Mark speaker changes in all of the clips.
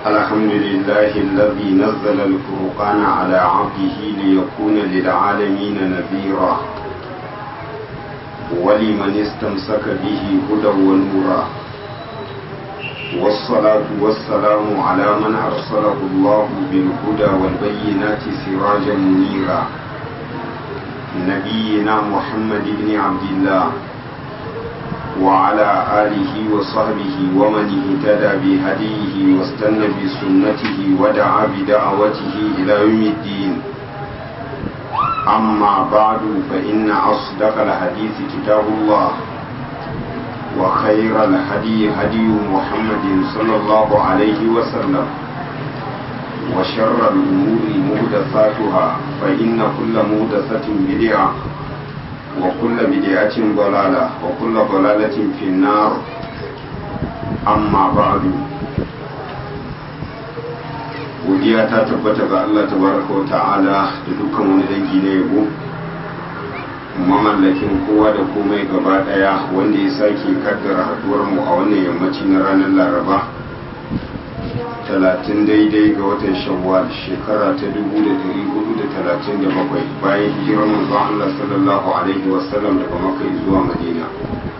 Speaker 1: الحمد لله الذي نزل الفرقان على عبده ليكون للعالمين نذيرا ولمن استمسك به هدى ونورا والصلاة والسلام على من أرسله الله بالهدى والبينات سراجا منيرا نبينا محمد بن عبد الله وعلى آله وصحبه ومن اهتدى بهديه واستنى بسنته ودعا بدعوته إلى يوم الدين أما بعد فإن أصدق الحديث كتاب الله وخير الهدي هدي محمد صلى الله عليه وسلم وشر الأمور مهدثاتها فإن كل مهدثة بدعة وكل بدعة ضلالة وكل ضلالة في النار أما بعد godiya ta tabbata ga Allah tabaraka wa ta'ala da dukkan wani dangi na yabo mamallakin kowa da komai gaba daya wanda ya sake kaddara haduwar mu a wannan yammaci na ranar laraba talatin daidai ga watan shawwal shekara ta dubu da dari hudu da talatin da bakwai bayan hijirar manzon Allah sallallahu alaihi wasallam daga makka zuwa madina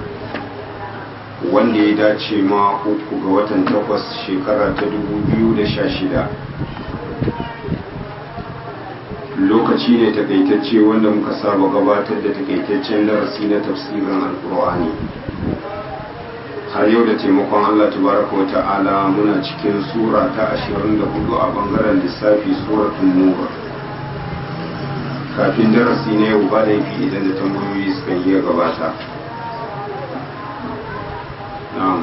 Speaker 1: wanda ya dace ma uku ga watan takwas shekara ta dubu biyu da sha shida lokaci ne takaitacce wanda muka saba gabatar da takaitaccen darasi na tafsirin alkur'ani har yau da taimakon Allah tabaraka wa ta'ala muna cikin sura ta 24 a bangaren lissafi suratul nur kafin darasi na yau ba laifi idan da tambayoyi suka iya gabata na'am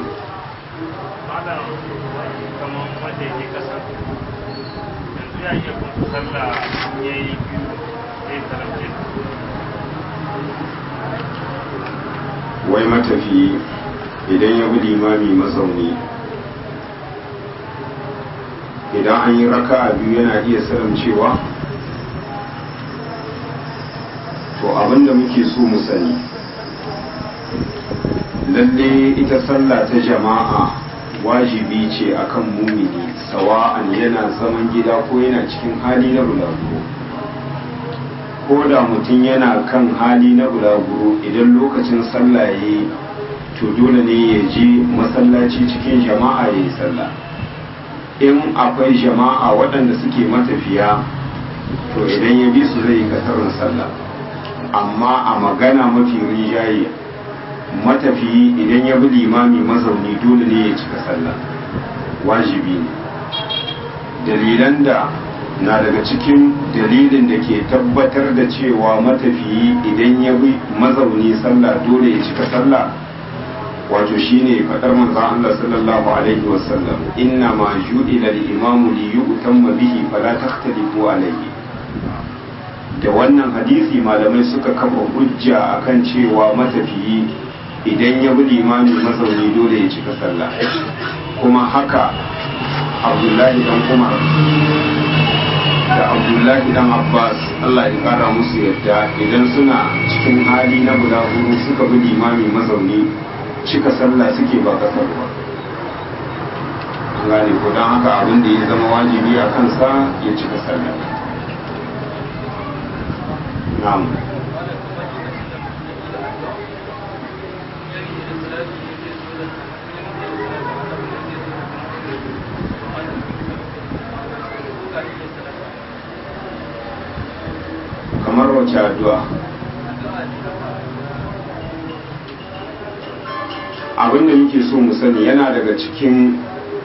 Speaker 2: ya iya kuma sallah ya yi biyu zai taramce
Speaker 1: wai matafi idan ya bi limami mazauni idan an yi raka a biyu yana iya cewa to abinda muke so mu sani lalle ita sallah ta jama'a wajibi ce akan mumini sawa'an yana zaman gida ko yana cikin hali na bulaguro ko da mutum yana kan hali na bulaguro idan lokacin sallah ya yi to dole ne ya je masallaci cikin jama'a ya yi sallah in akwai jama'a waɗanda suke matafiya to idan ya bi su zai yi kasarin sallah amma a magana mafi rinjaye matafiyi idan ya bi limami mazauni dole ne ya cika sallah wajibi ne dalilan da na daga cikin dalilin da ke tabbatar da cewa matafiyi idan ya bi mazauni sallah dole ya cika sallah wato shine fadar manzon Allah sallallahu alaihi wasallam inna ma ju'ila al-imamu li yu'tamma bihi fala takhtalifu alaihi da wannan hadisi malamai suka kafa hujja akan cewa matafiyi idan ya bi limami mazauni dole ya cika sallah kuma haka abdullahi dan umar da abdullahi dan abbas allah ya kara musu yadda idan suna cikin hali na bulaguro suka bi limami mazauni cika sallah suke ba kasar ba gane ko don haka abin da ya zama wajibi a kansa ya cika sallah na'am kamar wace addu'a abinda muke so mu sani yana daga cikin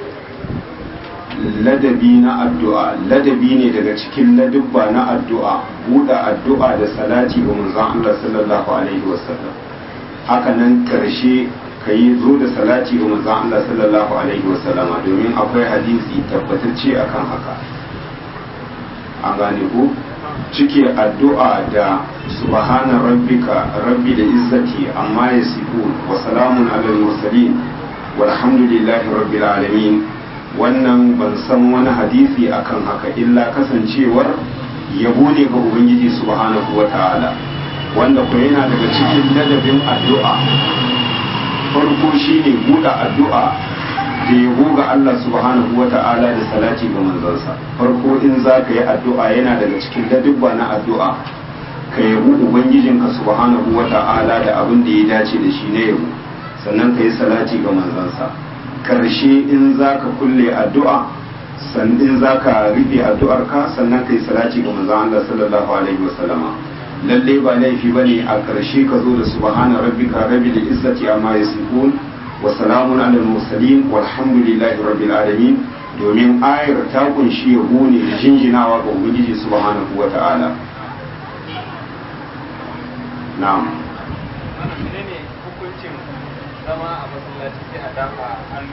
Speaker 1: ladabi na addu'a ladabi ne daga cikin ladubba na addu'a buɗe addu'a da salati ga manzon Allah sallallahu alaihi wasallam haka nan karshe ka yi zo da salati ga manzon Allah sallallahu alaihi wasallama domin akwai hadisi tabbatacce akan haka an gane ku cike addu'a da subhana rabbika rabbi da izzati amma yasifun wa salamun alal mursalin walhamdulillahi rabbil alamin wannan ban san wani hadisi akan haka illa kasancewar yabo ne ga ubangiji subhanahu wa ta'ala wanda ko yana daga cikin ladabin addu'a farko shine buɗe addu'a da yabo ga Allah subhanahu wa ta'ala da salati ga manzansa farko in za ka yi addu'a yana daga cikin ladubba na addu'a ka yabi ubangijinka subhanahu wa ta'ala da abin da ya dace da shi na yabo sannan ka yi salati ga manzansa karshe in za ka kulle addu'a sannan za ka rufe addu'ar ka sannan ka yi salati ga manzan Allah sallallahu alaihi wasallama lalle ba laifi bane a karshe ka zo da subhana rabbika rabbil izzati amma yasifun wa salamun alal mursalin walhamdulillahi rabbil alamin domin ayar ta kunshi yabo ne da jinjinawa ga ubangiji subhanahu wa ta'ala na'am
Speaker 2: menene hukuncin zama a masallaci sai a dafa hannu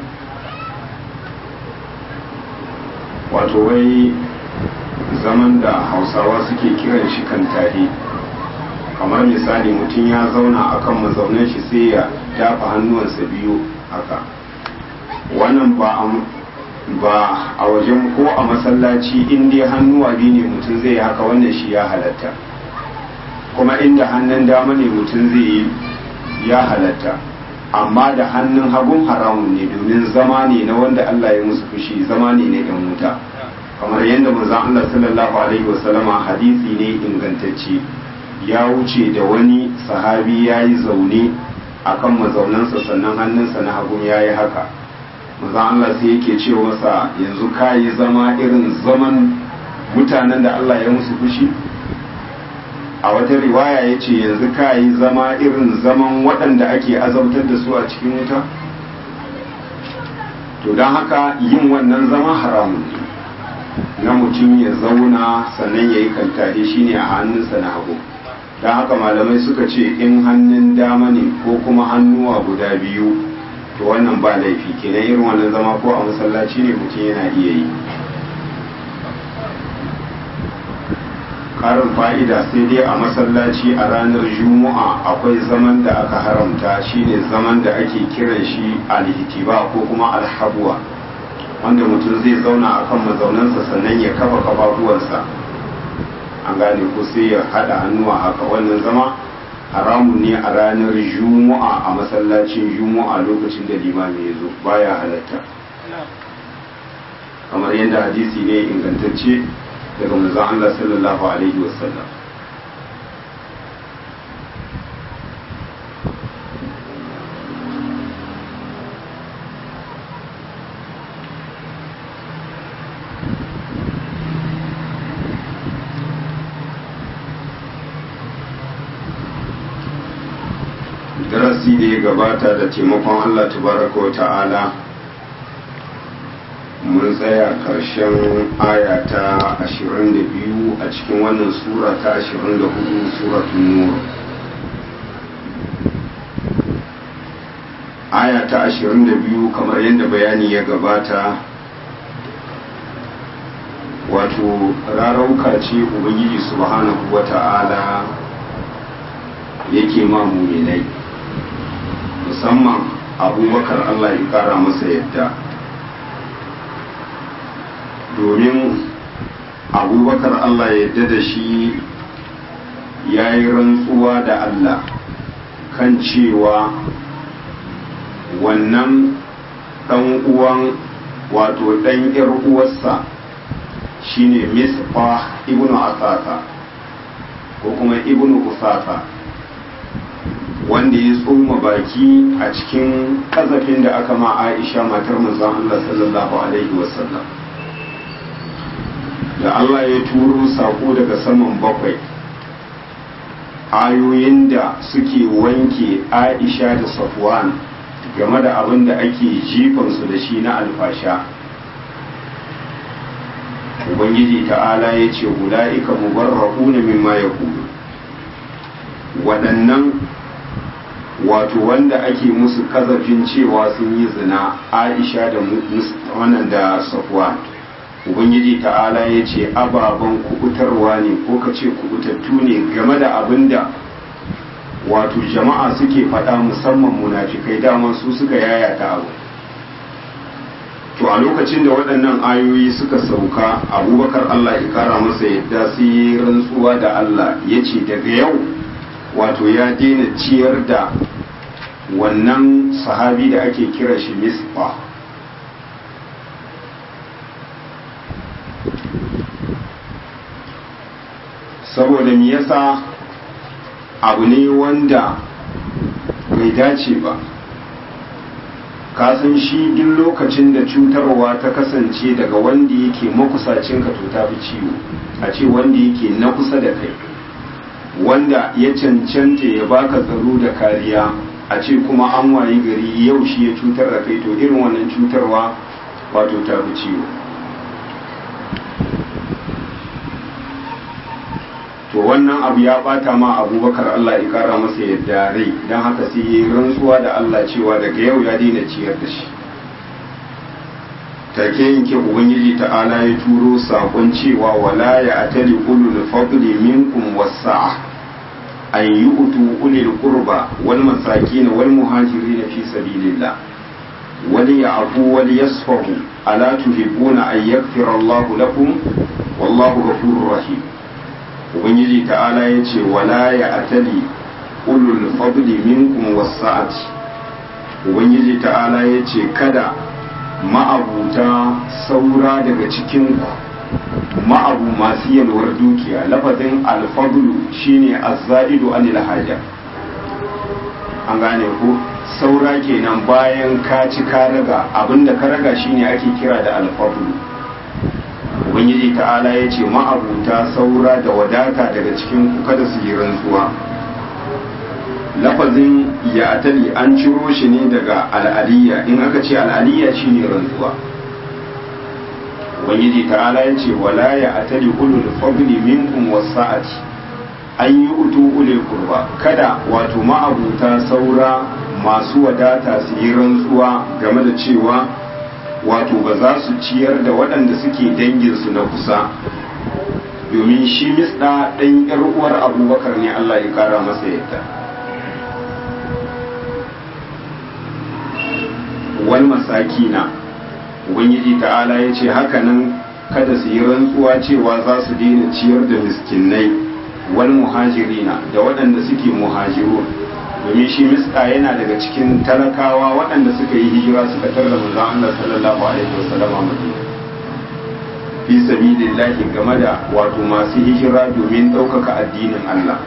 Speaker 1: wato wai zaman da hausawa suke kiran shi kan tare kamar misali mutum ya zauna akan mazaunan shi sai ya dafa hannuwansa biyu haka wannan ba a ba a wajen ko a masallaci in dai hannuwa biyu ne mutum zai yi haka wannan shi ya halatta kuma inda hannun dama ne mutum zai yi ya halatta amma da hannun hagun haramun ne domin zama ne na wanda Allah ya musu fushi zama ne na yan wuta kamar yadda manzon Allah sallallahu alaihi wasallama hadisi ne ingantacce ya wuce da wani sahabi ya yi zaune akan mazaunansa sannan hannunsa na hagun ya yi haka manzon Allah sai yake ce masa yanzu ka yi zama irin zaman mutanen da Allah ya musu fushi a wata riwaya ya ce yanzu ka yi zama irin zaman waɗanda ake azabtar da su a cikin wuta to don haka yin wannan zama haramun ne na mutum ya zauna sannan ya yi kantare shi ne a hannunsa na hagu don haka malamai suka ce in hannun dama ne ko kuma hannuwa guda biyu to wannan ba laifi kenan irin wannan zama ko a masallaci ne mutum yana iya yi karin fa'ida sai dai a masallaci a ranar juma'a akwai zaman da aka haramta shine zaman da ake kiran shi alhitiba ko kuma alhabuwa wanda mutum zai zauna a kan mazaunansa sannan ya kafa kafafuwansa an gane ko sai ya haɗa hannuwa haka wannan zama haramun ne a ranar juma'a a masallacin juma'a lokacin da limami ya zo baya halatta kamar yadda hadisi ne ingantacce daga manzon Allah sallallahu alaihi wasallam darasi da ya gabata da taimakon Allah tabaraka wa ta'ala mun tsaya karshen aya ta 22 a cikin wannan sura ta 24 suratun nur aya ta 22 kamar yadda bayani ya gabata wato rarauka ce ubangiji subhanahu wa ta'ala yake ma muminai musamman abubakar allah ya kara masa yadda domin abubakar Allah ya yarda da shi ya yi rantsuwa da Allah kan cewa wannan ɗan uwan wato ɗan ‘yar uwarsa shine misfa ibnu asasa ko kuma ibnu usasa wanda ya tsoma baki a cikin ƙazafin da aka ma aisha matar manzon Allah sallallahu alaihi wasallam da Allah ya turo sako daga saman bakwai ayoyin da suke wanke aisha da safwan game da abin da ake jifansu da shi na alfasha ubangiji ta'ala ya ce ula'ika mubarra'una mimma ya waɗannan wato wanda ake musu kazafin cewa sun yi zina aisha da wannan da safwan ubangiji ta'ala ya ce ababen kubutarwa ne ko ka ce kubutattu ne game da abin da wato jama'a suke faɗa musamman munafikai daman su suka yayata abu to a lokacin da waɗannan ayoyi suka sauka abubakar allah ya kara masa yadda su yi rantsuwa da allah ya ce daga yau wato ya daina ciyar da wannan sahabi da ake kira shi misfa saboda me yasa abu ne wanda bai dace ba kasan shi duk lokacin da cutarwa ta kasance daga wanda yake makusacin ka to ta fi ciwo a ce wanda yake na kusa da kai wanda ya cancanta ya baka tsaro da kariya a ce kuma an wayi gari yau shi ya cutar da kai to irin wannan cutarwa wato ta fi ciwo to wannan abu ya bata ma abubakar Allah ya kara masa yadda rai don haka sai yi rantsuwa da Allah cewa daga yau ya daina ciyar da shi take yanke ubangiji ta'ala ya turo sakon cewa wala ya atali ulul fadli minkum wasa'a an yu'tu ulil qurba wal masakin wal muhajirin fi sabilillah wal ya'fu wal yasfahu ala tuhibbuna an yaghfira Allahu lakum wallahu ghafurur rahim ubangiji ta'ala ya ce wala ya atali ulul fadli minkum wasa'ati ubangiji ta'ala ya ce kada ma'abuta saura daga cikin ma'abu masu yalwar dukiya lafazin alfadlu shine azza'idu anil haja an gane ko saura kenan bayan ka ci ka raga abinda ka raga shine ake kira da alfadlu ubangiji ta'ala ya ce ma'abuta saura da wadata daga cikin ku kada su yi rantsuwa lafazin ya atali an ciro shi ne daga al'aliyya in aka ce al'aliyya shine rantsuwa ubangiji ta'ala ya ce wala ya atali ulul fadli minkum wasa'ati an yi utu ulil kurba kada wato ma'abuta saura masu wadata su yi rantsuwa game da cewa wato ba za su ciyar da waɗanda suke danginsu na kusa domin shi misɗa ɗan ‘yar uwar abubakar ne Allah ya ƙara masa yadda wal masakina ubangiji ta'ala ya ce hakanan kada su yi rantsuwa cewa za su daina ciyar da miskinai wal muhajirina da waɗanda suke muhajirun domin shi miska yana daga cikin talakawa waɗanda suka yi hijira suka tarda manzon Allah sallallahu alaihi wasallam a Madina fi sabilillahi game da wato masu hijira domin ɗaukaka addinin Allah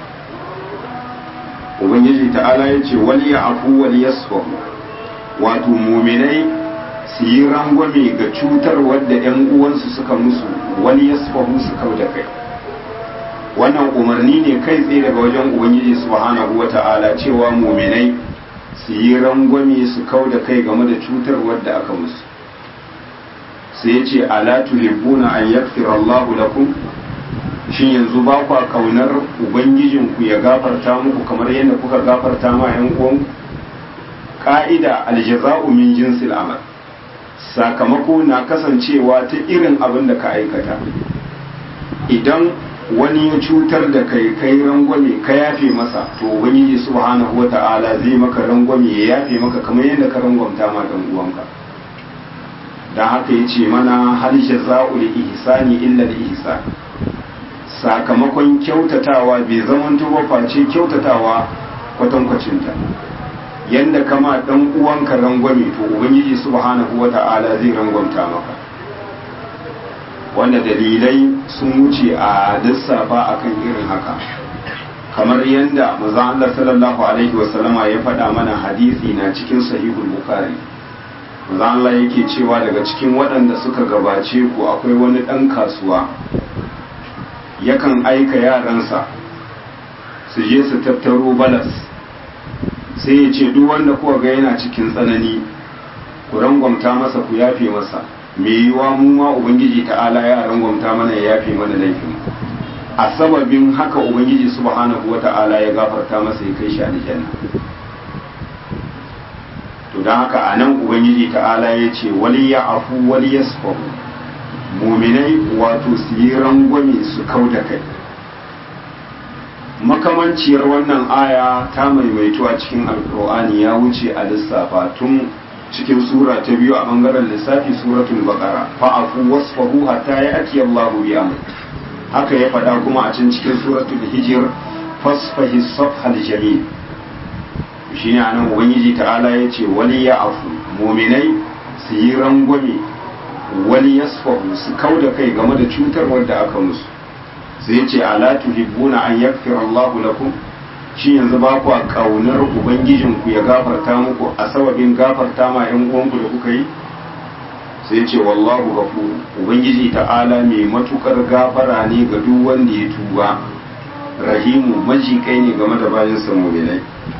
Speaker 1: ubangiji ta'ala ya ce wal ya'fu wal yasfahu wato muminai su yi rangwame ga cutar wadda 'yan uwansu suka musu wal yasfahu su kau da kai wannan umarni ne kai tsaye daga wajen ubangiji subhanahu wata'ala cewa muminai su yi rangwame su kau da kai game da cutar wadda aka musu sai ya ce ala tuhibbuna an yaghfira Allahu lakum shin yanzu ba kwa kaunar ubangijinku ya gafarta muku kamar yadda kuka gafarta ma yan uwanku ka'ida aljaza'u min jinsil amal sakamako na kasancewa ta irin abin da ka aikata idan wani ya cutar da kai kai rangwame ka yafe masa to ubangiji subhanahu wata'ala zai maka rangwame ya yafe maka kamar yadda ka rangwamta ma dan uwanka dan haka yace mana hal jaza'ul ihsani illa al ihsan sakamakon kyautatawa bai zamanto ba face kyautatawa kwatankwacinta yanda kama dan uwanka rangwame to ubangiji subhanahu wata'ala zai rangwamta maka wanda dalilai sun wuce a lissafa akan irin haka kamar yadda manzon Allah sallallahu alaihi wasallama ya faɗa mana hadisi na cikin sahihul bukhari manzon Allah yake cewa daga cikin waɗanda suka gabace ku akwai wani ɗan kasuwa yakan aika yaransa su je su tattaro balas sai ya ce duk wanda kuwa ga yana cikin tsanani ku rangwamta masa ku yafe masa me yiwa mu ma ubangiji ta'ala ya rangwamta mana ya yafe mana laifin a sababin haka ubangiji subhanahu wa ta'ala ya gafarta masa ya kai shi aljanna to don haka a nan ubangiji ta'ala ya ce wali ya afu wali ya muminai wato su yi rangwame su kau da kai makamanciyar wannan aya ta maimaito a cikin alkur'ani ya wuce a lissafa tun cikin sura ta biyu a bangaren lissafi suratul baqara fa'afu wasfahu hatta ya'ti Allahu bi amr haka ya faɗa kuma a can cikin suratul hijr fasfahi safhal jamil shine anan ubangiji ta'ala ya ce wali ya afu muminai su yi rangwame wali yasfahu su kau da kai game da cutar wanda aka musu sai ce ala tuhibbuna an yaghfira Allahu lakum shi yanzu ba ku kaunar ubangijinku ya gafarta muku a sababin gafarta ma yan uwanku da kuka yi sai ce wallahu ghafur ubangiji ta'ala mai matukar gafara ne ga duk wanda ya tuba rahimu majikai ne game da bayan sa mu'minai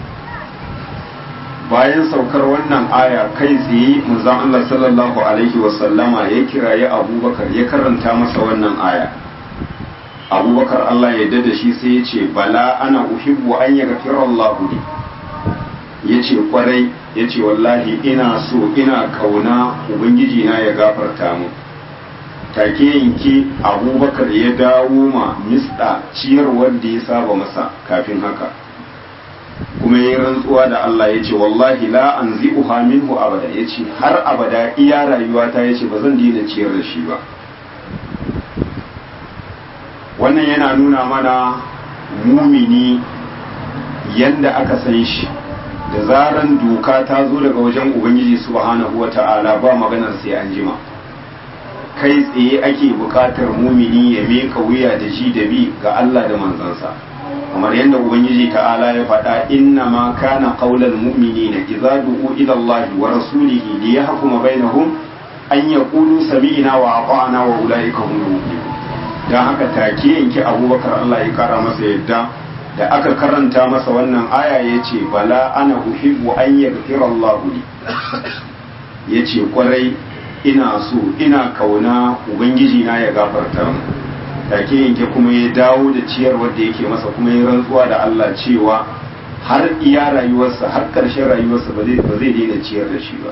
Speaker 1: bayan saukar wannan aya kai tsaye manzon Allah sallallahu alaihi wasallama ya kirayi Abubakar ya karanta masa wannan aya Abubakar Allah ya da shi sai ya ce bala ana uhibbu an yaghfira Allah li ya ce kwarai ya ce wallahi ina so ina kauna ubangiji na ya gafarta mu take yanke abubakar ya dawo ma misda ciyarwar da ya saba masa kafin haka kuma ya rantsuwa da Allah ya ce wallahi la an zi'uha minhu abada ya ce har abada iya rayuwata ya ce ba zan daina ciyar da shi ba wannan yana nuna mana mumini yanda aka san shi da zaran doka ta zo daga wajen ubangiji subhanahu wa ta'ala ba maganar sai an jima kai tsaye ake bukatar mumini ya meka wuya da shi da bi ga Allah da manzansa kamar yadda ubangiji ta'ala ya faɗa inna ma kana qaulal mu'minina idza du'u ila Allah wa rasulihi li yahkuma bainahum an yaqulu sami'na wa ata'na wa ulaika humul muflihun dan haka take yanke Abubakar Allah ya kara masa yadda da aka karanta masa wannan aya yace bala ana uhibbu an yaghfira Allah li yace kwarai ina so ina kauna ubangiji na ya gafarta mu take yanke kuma ya dawo da ciyarwar da yake masa kuma ya rantsuwa da Allah cewa har iya rayuwarsa har ƙarshen rayuwarsa ba zai ba zai daina ciyar da shi ba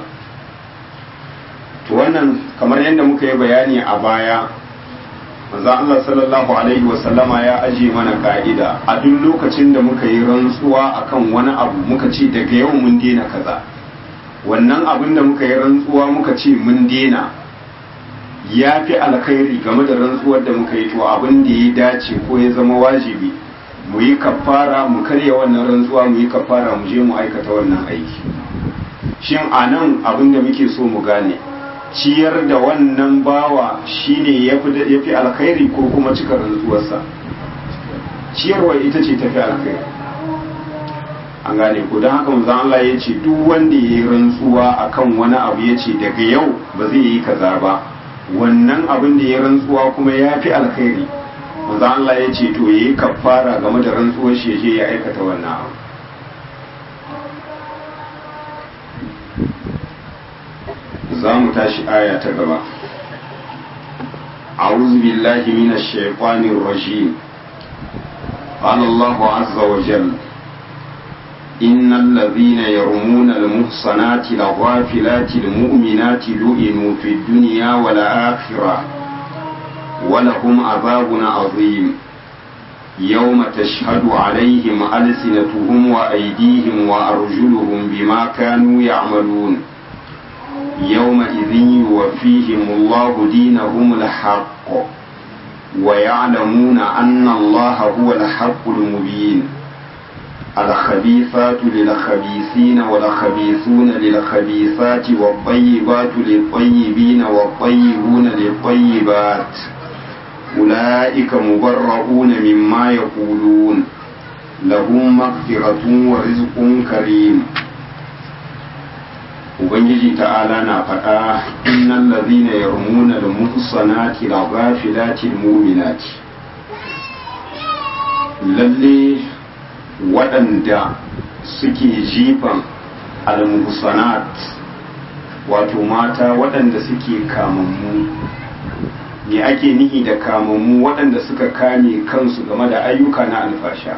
Speaker 1: to wannan kamar yadda muka yi bayani a baya manzo Allah sallallahu alaihi wa sallama ya aje mana ka'ida a duk lokacin da muka yi rantsuwa akan wani abu muka ce daga yau mun daina kaza wannan abin da muka yi rantsuwa muka ce mun daina ya fi alkhairi game da rantsuwar da muka yi to abin da ya dace ko ya zama wajibi mu yi kafara mu karya wannan rantsuwa mu yi kafara mu je mu aikata wannan aiki shin a nan abin da muke so mu gane ciyar da wannan bawa shine ya fi alkhairi ko kuma cika rantsuwarsa ciyarwa ita ce tafi alkhairi an gane ko don haka manzon Allah ya ce duk wanda ya yi rantsuwa akan wani abu ya ce daga yau ba zai yi kaza ba wannan abin da ya rantsuwa kuma ya fi alkhairi manzo Allah ya ce to yayi kafara game da rantsuwar shi je ya aikata wannan abu za mu tashi aya ta gaba أعوذ بالله من الشيطان الرجيم قال الله عز وجل إن الذين يرمون المحصنات الغافلات المؤمنات لئنوا في الدنيا والآخرة ولهم عذاب عظيم يوم تشهد عليهم ألسنتهم وأيديهم وأرجلهم بما كانوا يعملون يومئذ يوفيهم الله دينهم الحق ويعلمون أن الله هو الحق المبين الخبيثات للخبيثين والخبيثون للخبيثات والطيبات للطيبين والطيبون للطيبات أولئك مبرؤون مما يقولون لهم مغفرة ورزق كريم Ubangiji ta'ala na faɗa innan lazina yarmuna da muhsanati la ghafilati mu'minati lalle waɗanda suke jifan al-muhsanat wato mata waɗanda suke kamammu me ake nihi da kamammu waɗanda suka kame kansu game da ayyuka na alfasha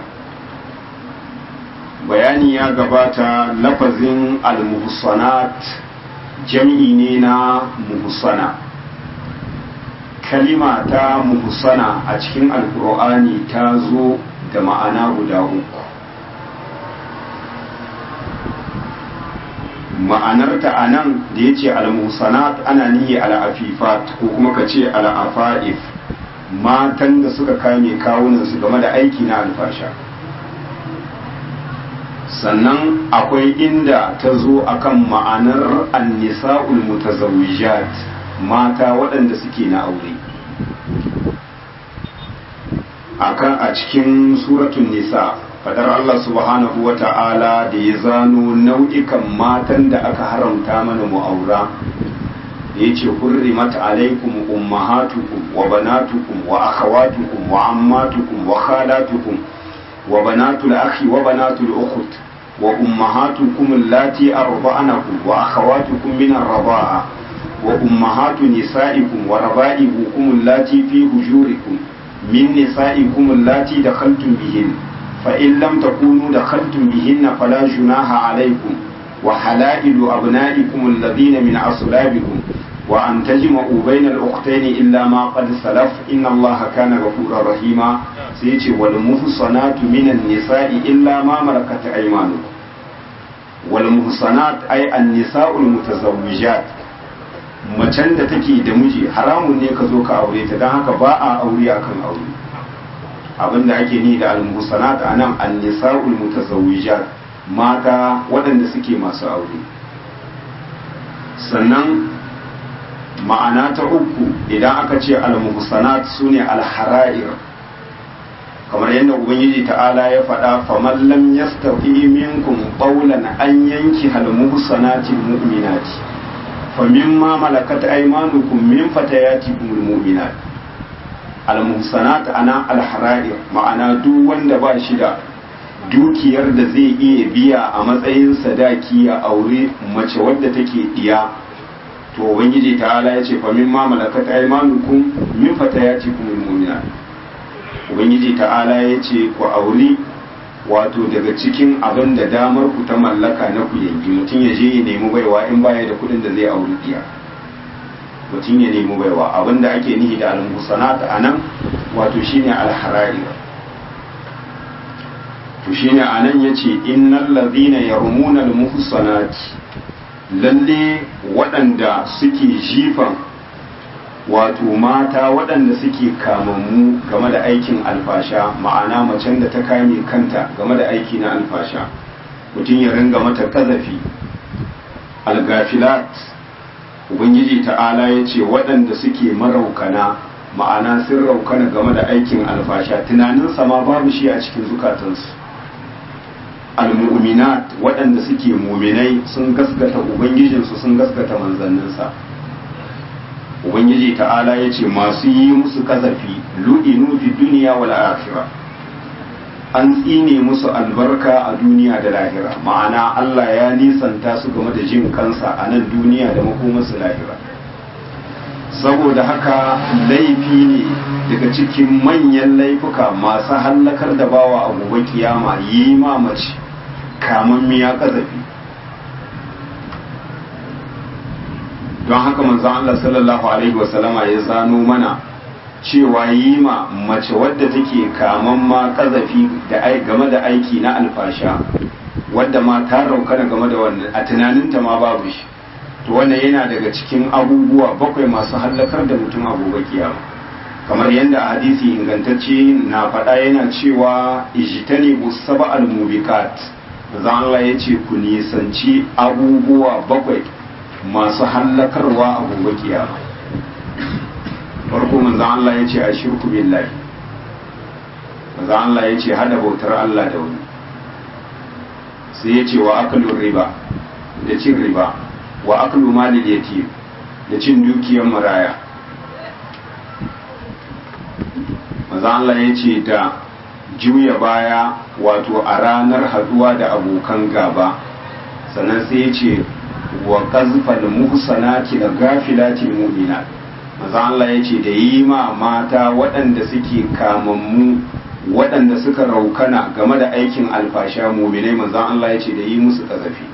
Speaker 1: bayani ya gabata lafazin al-muhsanat jam'i ne na muhsana kalima ta muhsana a cikin alkur'ani ta zo da ma'ana guda uku ma'anarta a nan da ya ce al-muhsanat ana nihi al-afifat ko kuma ka ce al-afa'if matan da suka kame kawunansu game da aiki na alfasha sannan akwai inda ta zo akan ma'anar annisa'ul mutazawwijat mata waɗanda suke na aure akan a cikin suratun nisa fadar Allah subhanahu wa ta'ala da ya zano nau'ikan matan da aka haramta mana mu'aura da ya ce hurrimat alaikum ummahatukum wa banatukum wa akhawatukum wa ammatukum wa khalatukum wa banatul akhi wa banatul ukhut wa ummahatukum allati arba'anakum wa akhawatukum min ar-raba'a wa ummahatu nisa'ikum wa raba'ibukum allati fi hujurikum min nisa'ikum allati dakhaltum bihin fa in lam takunu dakhaltum bihinna fala junaha alaykum wa halailu abna'ikum alladhina min aslabikum wa an tajma'u bayna al-ukhtayn illa ma qad salaf inna allaha kana ghafurur rahima sai yace wal muhsanatu minan nisa'i illa ma malakat aymanukum wal muhsanat ay an-nisa'ul mutazawwijat macen da take da miji haramun ne ka zo ka aure ta don haka ba a aure akan aure abinda ake ni da al-muhsanat anan an-nisa'ul mutazawwijat mata waɗanda suke masu aure sannan ma'ana ta uku idan aka ce al-muhsanat sune al-hara'ir kamar yadda ubangiji ta'ala ya faɗa faman lam yastafi minkum qawlan an yanki al-muhsanati mu'minati famimma malakat aymanukum min fatayatikum al-mu'minat al-muhsanat ana al-hara'ir ma'ana duk wanda ba shi da dukiyar da zai iya biya a matsayin sadaki ya aure mace wadda take diya to ubangiji ta'ala ya ce famin ma malakat aymanukum min fatayatikum almu'minat ubangiji ta'ala ya ce ku aure wato daga cikin abin da damar ku ta mallaka na ku yanki mutum ya je ya nemi baiwa in baya da kuɗin da zai aure diya mutum ya nemi baiwa abin da ake nihi da al-musanat anan wato shine al-harari to shine anan yace innal ladhina yarmuna al-muhsanati lalle waɗanda suke jifan wato mata waɗanda suke kamammu game da aikin alfasha ma'ana macen da ta kame kanta game da aiki na alfasha mutum ya ringa mata kazafi algafilat ubangiji ta'ala ya ce waɗanda suke maraukana ma'ana sun raukana game da aikin alfasha tunaninsa ma babu shi a cikin zukatansu almu'minat waɗanda suke muminai sun gaskata ubangijinsu sun gaskata manzanninsa ubangiji ta'ala ya ce masu yi musu kazafi lu'inu fi duniya wal akhira an tsine musu albarka a duniya da lahira ma'ana Allah ya nisanta su game da jin kansa a nan duniya da makomarsu lahira saboda haka laifi ne daga cikin manyan laifuka masu hallakar da bawa a gobe kiyama yi mamaci kamun miya kazafi don haka manzon Allah sallallahu alaihi wasallama ya zano mana cewa yi ma mace wadda take kaman ma kazafi da game da aiki na alfasha wadda ma ta raukana game da wannan a tunaninta ma babu shi to wannan yana daga cikin abubuwa bakwai masu hallakar da mutum a gobe kiyama kamar yadda a hadisi ingantacce na faɗa yana cewa ijtani busaba al-mubikat zan Allah ya ce ku nisanci abubuwa bakwai masu hallakarwa a gobe kiyama farko manzan Allah ya ce a shirku billahi manzan Allah ya ce hada bautar Allah da wani sai ya ce wa akalun riba da cin riba wa akalu malil yatim da cin dukiyar maraya manzan Allah ya ce da juya baya wato a ranar haduwa da abokan gaba sannan sai ya ce wa qazfal muhsanati da gafilatil mu'minat maza Allah ya ce da yi ma mata waɗanda suke kamammu waɗanda suka raukana game da aikin alfasha muminai maza Allah ya ce da yi musu ƙazafi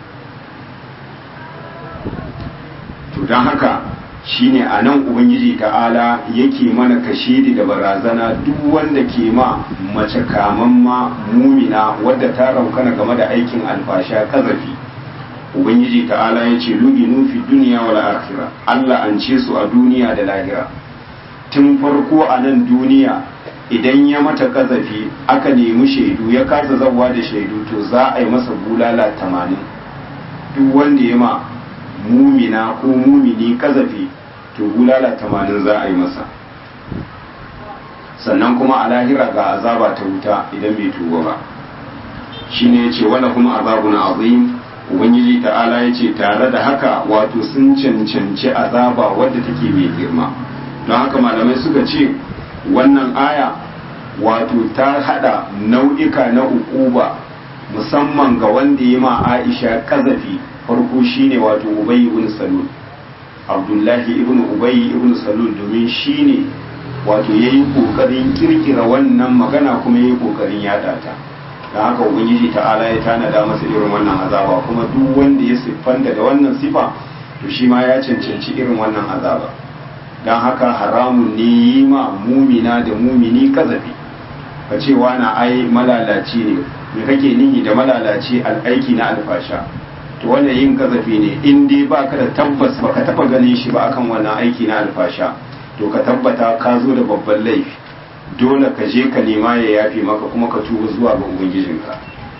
Speaker 1: to don haka shine a nan ubangiji ta'ala yake mana kashedi da barazana duk wanda ke ma mace kamamma mumina wadda ta raukana game da aikin alfasha ƙazafi ubangiji ta'ala ya ce luginu fi duniya wal akhira Allah an ce su a duniya da lahira tun farko a nan duniya idan ya mata kazafi aka nemi shaidu ya kasa zawa da shaidu to za a yi masa bulala tamanin duk wanda ya ma mumina ko mumini kazafi to bulala tamanin za a yi masa sannan kuma a lahira ga azaba ta wuta idan bai tuba ba shine yace wala kuma azabun azim ubangiji ta'ala yace tare da haka wato sun cancanci azaba wadda take mai girma don haka malamai suka ce wannan aya wato ta hada nau'ika na ukuba musamman ga wanda ya ma Aisha kazafi farko shine wato Ubay ibn Salul Abdullahi ibn Ubay ibn Salul domin shine wato yayi kokarin kirkira wannan magana kuma yayi kokarin yada ta dan haka ubangiji ta'ala ya tanada masa irin wannan azaba kuma duk wanda ya siffanta da wannan sifa to shi ma ya cancanci irin wannan azaba dan haka haramun ne yi ma mumina da mumini kazafi ka ce na ai malalaci ne me kake nihi da malalaci al'aiki na alfasha to wannan yin kazafi ne in dai baka da tabbas baka taba ganin shi ba akan wannan aiki na alfasha to ka tabbata ka zo da babban laifi dole ka je ka nema ya yafe maka kuma ka tuba zuwa ga ubangijinka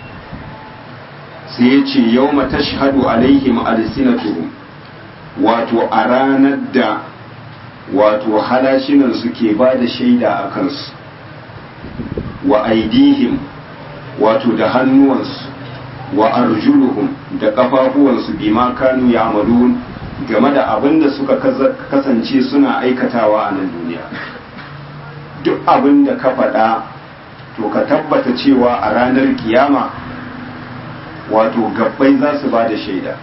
Speaker 1: sai ya ce yau tashhadu alaihim alsinatuhum wato a ranar da wato halashinan suke ba da shaida a kansu wa aidihim wato da hannuwansu wa arjuluhum da kafafuwansu bima kanu ya'malun game da abin da suka kasance suna aikatawa a nan duniya duk abin da ka faɗa to ka tabbata cewa a ranar kiyama wato gabbai za su ba da shaida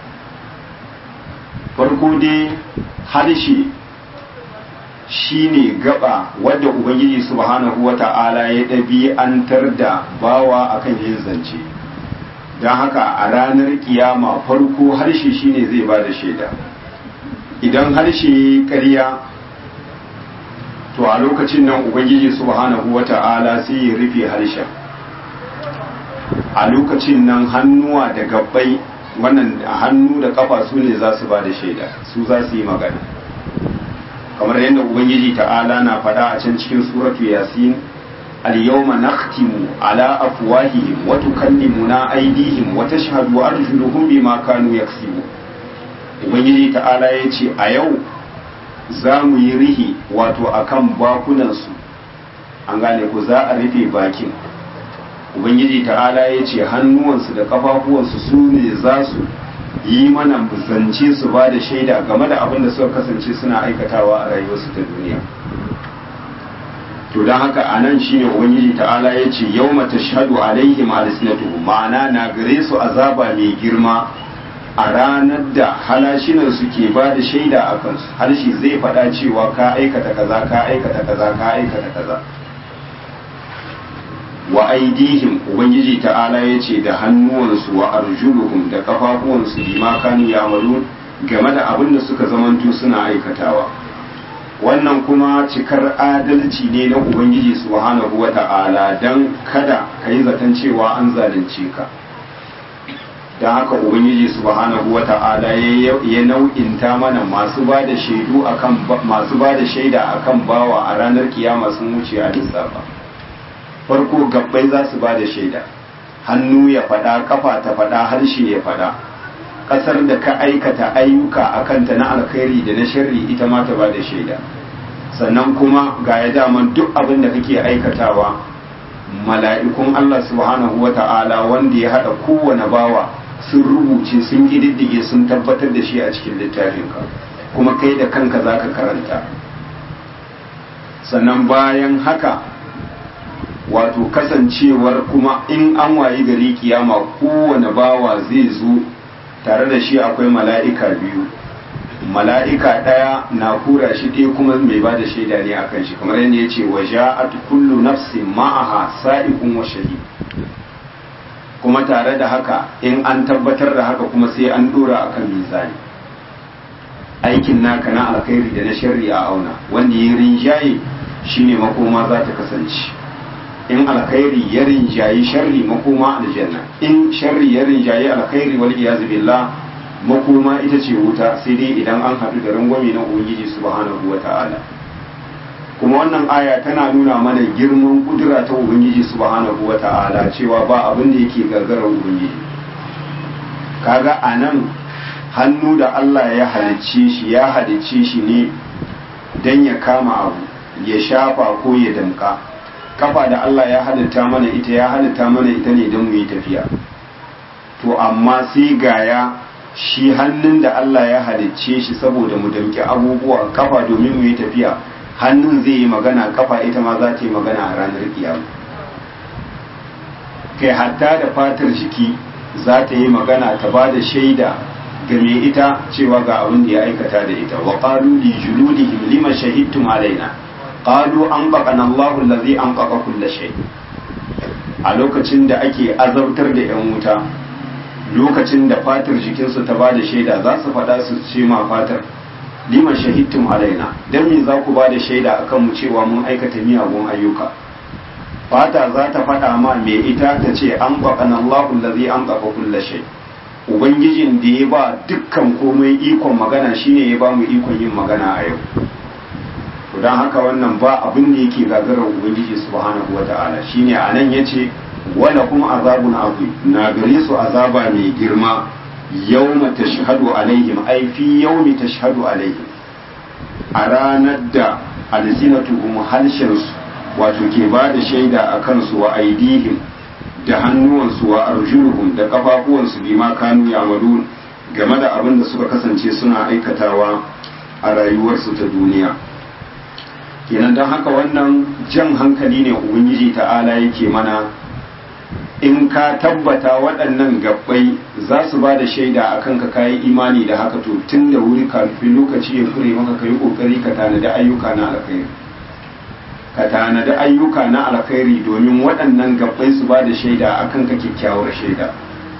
Speaker 1: farko dai harshe shine gaba wadda ubangiji subhanahu wata'ala ya ɗabi'antar da bawa akan yin zance don haka a ranar kiyama farko harshe shine zai ba da shaida idan harshe ƙarya to a lokacin nan ubangiji subhanahu wata'ala sai ya rufe harshen a lokacin nan hannuwa da gabbai wannan hannu da kafa su ne za su ba da shaida su za su yi magana kamar yadda ubangiji ta'ala na faɗa a can cikin suratu yasin al-yawma nakhtimu ala afwahihim wa tukallimuna aydihim wa tashhadu arjuluhum bima kanu yaksubu ubangiji ta'ala ya ce a yau za mu yi rihi wato akan bakunansu an gane ku za a rufe bakin ubangiji ta'ala ya ce hannuwansu da kafafuwansu su ne za su yi mana zance su ba da shaida game da abin da suka kasance suna aikatawa a rayuwarsu ta duniya to don haka a nan shine ubangiji ta'ala ya ce yau mata shahadu alaihim alisnatuhu ma'ana na gare su azaba mai girma a ranar da halashinan suke ba da shaida a kansu harshe zai faɗa cewa ka aikata kaza ka aikata kaza ka aikata kaza wa aidihim ubangiji ta'ala ya ce da hannuwansu wa arjuluhum da kafafuwansu bima kanu ya'malun game da abin da suka zamanto suna aikatawa wannan kuma cikar adalci ne na ubangiji subhanahu wa ta'ala dan kada ka yi zaton cewa an zalunce ka don haka ubangiji subhanahu wa ta'ala ya nau'inta mana masu ba da shaidu akan masu ba da shaida akan bawa a ranar kiyama sun wuce a lissafa farko gabbai za su ba da shaida hannu ya faɗa kafa ta faɗa harshe ya faɗa ƙasar da ka aikata ayyuka a kanta na alkhairi da na sharri ita ma ta ba da shaida sannan kuma ga ya daman duk abin da kake aikatawa mala'ikun Allah subhanahu wa ta'ala wanda ya haɗa kowane bawa sun rubuce sun ƙididdige sun tabbatar da shi a cikin littafinka kuma kai da kanka za ka karanta sannan bayan haka wato kasancewar kuma in an wayi gari kiyama kowane bawa zai zo tare da shi akwai mala'ika biyu mala'ika ɗaya na kura shi ɗaya kuma mai ba da shaida ne a kan shi kamar yadda ya ce wa ja'at kullu nafsin ma'aha sa'ikun wa shahid kuma tare da haka in an tabbatar da haka kuma sai an dora akan mizani aikin naka na alkhairi da na sharri a auna wanda ya rinjaye shine makoma za ta kasance in alkhairi ya rinjayi sharri makoma aljanna in sharri ya rinjayi alkhairi wal iyaz billah makoma ita ce wuta sai dai idan an haɗu da rangwame na ubangiji subhanahu wata'ala kuma wannan aya tana nuna mana girman kudura ta ubangiji subhanahu wata'ala cewa ba abin da yake gargara ubangiji kaga anan hannu da Allah ya halicce shi ya halicce shi ne dan ya kama abu ya shafa ko ya damka kafa da Allah ya halitta mana ita ya halitta mana ita ne don mu yi tafiya to amma sai gaya shi hannun da Allah ya halicce shi saboda mu damki abubuwa kafa domin mu yi tafiya hannun zai yi magana kafa ita ma za ta yi magana a ranar kiyama kai hatta da fatar jiki za ta yi magana ta ba da shaida ga mai ita cewa ga abin da ya aikata da ita wa qalu li juludihim lima shahidtum alaina qalu an baqana Allahu allazi an baqa kull shay a lokacin da ake azabtar da yan wuta lokacin da fatar jikinsu ta ba da shaida za su faɗa su ce ma fatar lima shahidtum alaina dan me za ku ba da shaida akan mu cewa mun aikata miyagun ayyuka fata za ta faɗa ma me ita ta ce an baƙana Allahu allazi an baƙa kulla shay ubangijin da ya ba dukkan komai ikon magana shine ya ba mu ikon yin magana a yau to dan haka wannan ba abin da yake gagarar ubangiji subhanahu wata'ala shine anan yace wala kuma azabun azim na gare su azaba mai girma yawma tashhadu alaihim ay fi yawmi tashhadu alaihim a ranar da alsinatuhum halshinsu wato ke ba da shaida a kansu wa aidihim da hannuwansu wa arjuluhum da kafafuwansu bima kanu yamalun game da abin da suka kasance suna aikatawa a rayuwarsu ta duniya kenan don haka wannan jan hankali ne ubangiji ta'ala yake mana in ka tabbata waɗannan gabbai za su ba da shaida a kanka kayi imani da haka to tun da wuri kafin lokaci ya kure maka ka yi ƙoƙari ka tanadi ayyuka na alkhairi ka tanadi ayyuka na alkhairi domin waɗannan gabbai su ba da shaida a kanka kyakkyawar shaida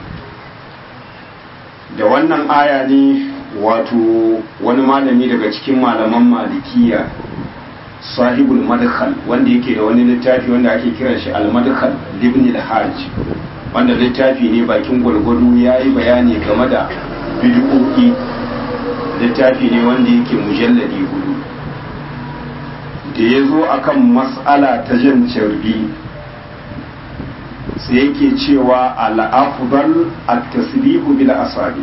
Speaker 1: da wannan aya ne wato wani malami daga cikin malaman malikiya sahibul madkhal wanda yake da wani littafi wanda ake kiran shi al-madkhal ibn al-hajj wanda littafi ne bakin gwargwado yayi bayani game da bid'o'i littafi ne wanda yake mujalladi hudu da ya zo akan mas'ala ta jan carbi sai yake cewa al-afdal at-tasbihu bil asabi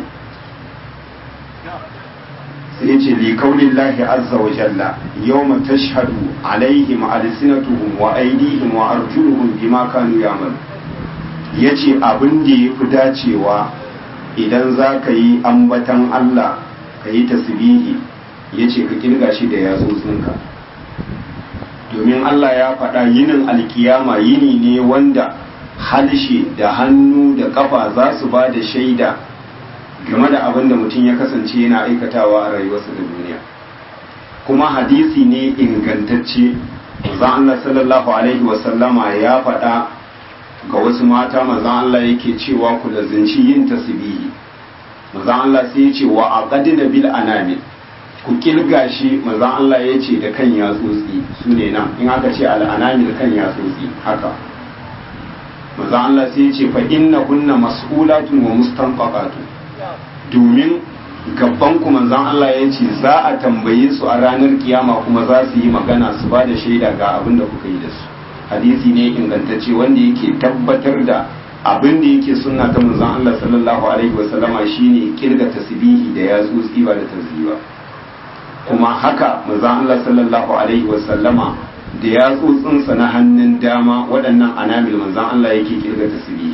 Speaker 1: sai ce li kaulillahi azza wa jalla yawma tashhadu alaihim alsinatuhum wa aydihim wa arjuluhum bima kanu ya'mal yace abin da yafi dacewa idan za ka yi ambatan Allah ka yi tasbihi yace ka kirga shi da yatsotsinka domin Allah ya faɗa yinin alkiyama yini ne wanda halshe da hannu da kafa za su ba da shaida game da abin da mutum ya kasance yana aikatawa a rayuwarsa da duniya kuma hadisi ne ingantacce zan Allah sallallahu alaihi wasallama ya faɗa ga wasu mata mazan Allah yake cewa ku da zinci yin tasbihi mazan Allah sai ya ce wa aqadina bil anamil ku kilga shi mazan Allah ya ce da kan yatsotsi su ne nan in aka ce al anamil kan yatsotsi haka mazan Allah sai ya ce fa inna kunna mas'ulatun wa mustanfaqatun domin gaban ku manzon Allah ya ce za a tambaye su a ranar kiyama kuma za su yi magana su ba da shaida ga abin da kuka yi da su hadisi ne ingantacce wanda yake tabbatar da abin da yake sunna ta manzon Allah sallallahu alaihi wasallama shine kirga tasbihi da yatsotsi ba da tasbiha kuma haka manzon Allah sallallahu alaihi wasallama da yatsotsinsa na hannun dama waɗannan anamil manzon Allah yake kirga tasbihi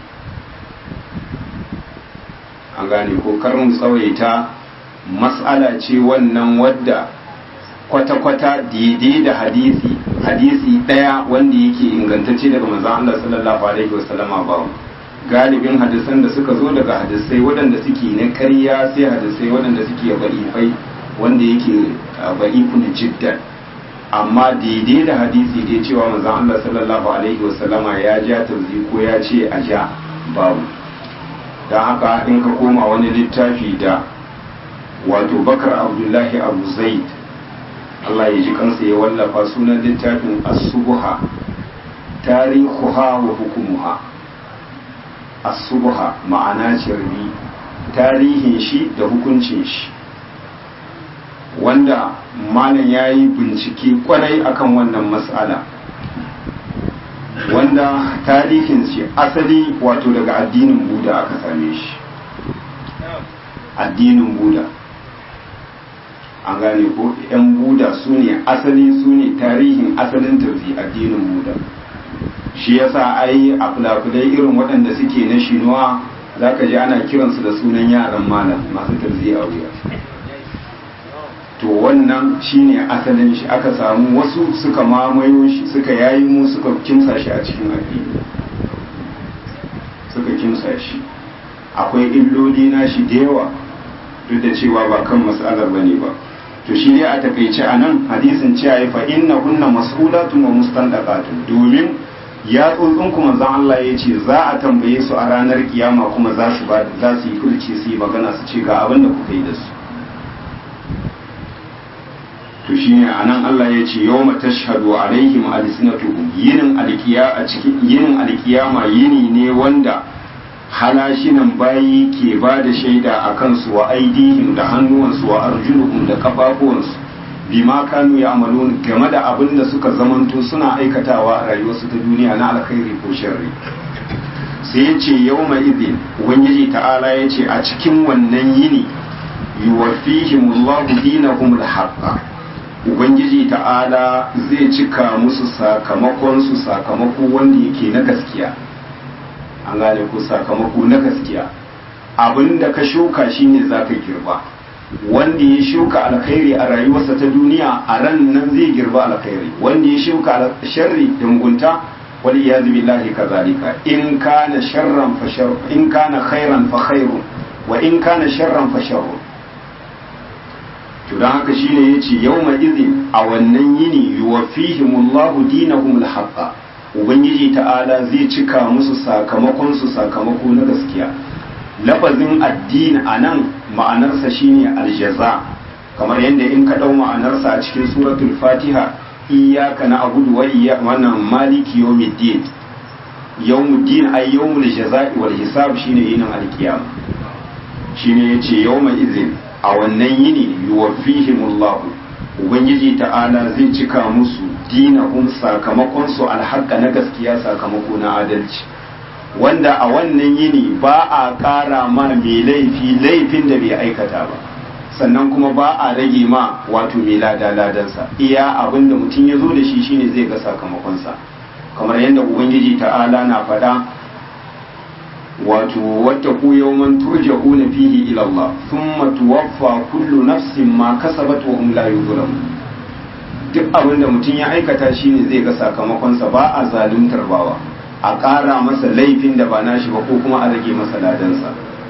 Speaker 1: an gane ko karin tsawaita mas'ala ce wannan wadda kwata-kwata daidai da hadisi hadisi ɗaya wanda yake ingantacce daga manzon Allah sallallahu alaihi wasallama ba galibin hadisan da suka zo daga hadisai waɗanda suke na ƙarya sai hadisai waɗanda suke ba'ifai wanda yake ba'ifun jiddan amma daidai da hadisi dai cewa manzon Allah sallallahu alaihi wasallama ya ja tauzi ko ya ce a ja babu don haka in ka koma wani littafi da wato bakar abdullahi abu zaid Allah ya ji kansa ya wallafa sunan littafin asubuha tarihuha wa hukumuha asubuha ma'ana cirbi tarihin shi da hukuncin shi wanda malam ya yi bincike kwarai akan wannan mas'ala wanda tarihin shi asali wato daga addinin buda aka same shi addinin buda an gane ko yan buda su ne asali su ne tarihin asalin tafi addinin buda shi yasa ai a fulafulai irin waɗanda suke na shinuwa za ka ji ana kiransu da sunan yaran malam masu tarzi a wuya to wannan shine asalin shi aka samu wasu suka mamayo shi suka yayi mu suka kimsa shi a cikin addini suka kimsa shi akwai illoli na shi da yawa duk da cewa ba kan mas'alar bane ba to shi dai a takaice a nan hadisin cewa ya fa inna kunna mas'ulatun wa mustandaqatun domin ya tsuntsun kuma zan Allah ya ce za a tambaye su a ranar kiyama kuma za su ba za su yi kulci su yi magana su ce ga abin da kuka yi da su to shine anan Allah ya ce yawma tashhadu alaihim alsinatuhum yinin alkiya a cikin yinin alkiyama yini ne wanda halashinan bayi ke ba da shaida a kansu wa aidihim da hannuwansu wa arjuluhum da kafafuwansu bima kanu ya amalun game da abin da suka zamanto suna aikatawa a rayuwarsu ta duniya na alkhairi ko sharri sai ya ce yau mai izin ubangiji ta'ala ya ce a cikin wannan yini yuwafihimullahu dinahum alhaqqa ubangiji ta'ala zai cika musu sakamakon su sakamako wanda yake na gaskiya an gane ko sakamako na gaskiya abinda ka shuka shine zaka girba wanda ya shuka alkhairi a rayuwarsa ta duniya a ran nan zai girba alkhairi wanda ya shuka sharri da mugunta wal iyaz billahi kazalika in kana sharran fa shar in kana khairan fa khairun wa in kana sharran fa sharrun to dan haka shine yace yawma idhin a wannan yini yuwaffihimullahu dinahum alhaqqa ubangiji ta'ala zai cika musu sakamakon su sakamako na gaskiya lafazin addini a nan ma'anarsa shine aljaza kamar yadda in ka ɗau ma'anarsa a cikin suratul fatiha iyaka na abudu wa iya wannan maliki yawmiddin yawmuddin ay yawmul jaza'i wal hisab shine yinin alkiyama shine yace yawma izin a wannan yini yuwaffihimullahu ubangiji ta'ala zai cika musu dinahum sakamakon su alhaqqa na gaskiya sakamako na adalci wanda a wannan yini ba a ƙara ma mai laifi laifin da bai aikata ba sannan kuma ba a rage ma wato mai lada ladansa iya abin da mutum ya zo da shi shine zai ga sakamakonsa kamar yadda ubangiji ta'ala na faɗa wato wata ku yawman turja'una fihi ila Allah thumma tuwaffa kullu nafsin ma kasabat wa hum la yuzlamun duk abin da mutum ya aikata shine zai ga sakamakonsa ba a zaluntar bawa a ƙara masa laifin da ba nashi ba ko kuma a rage masa ladansa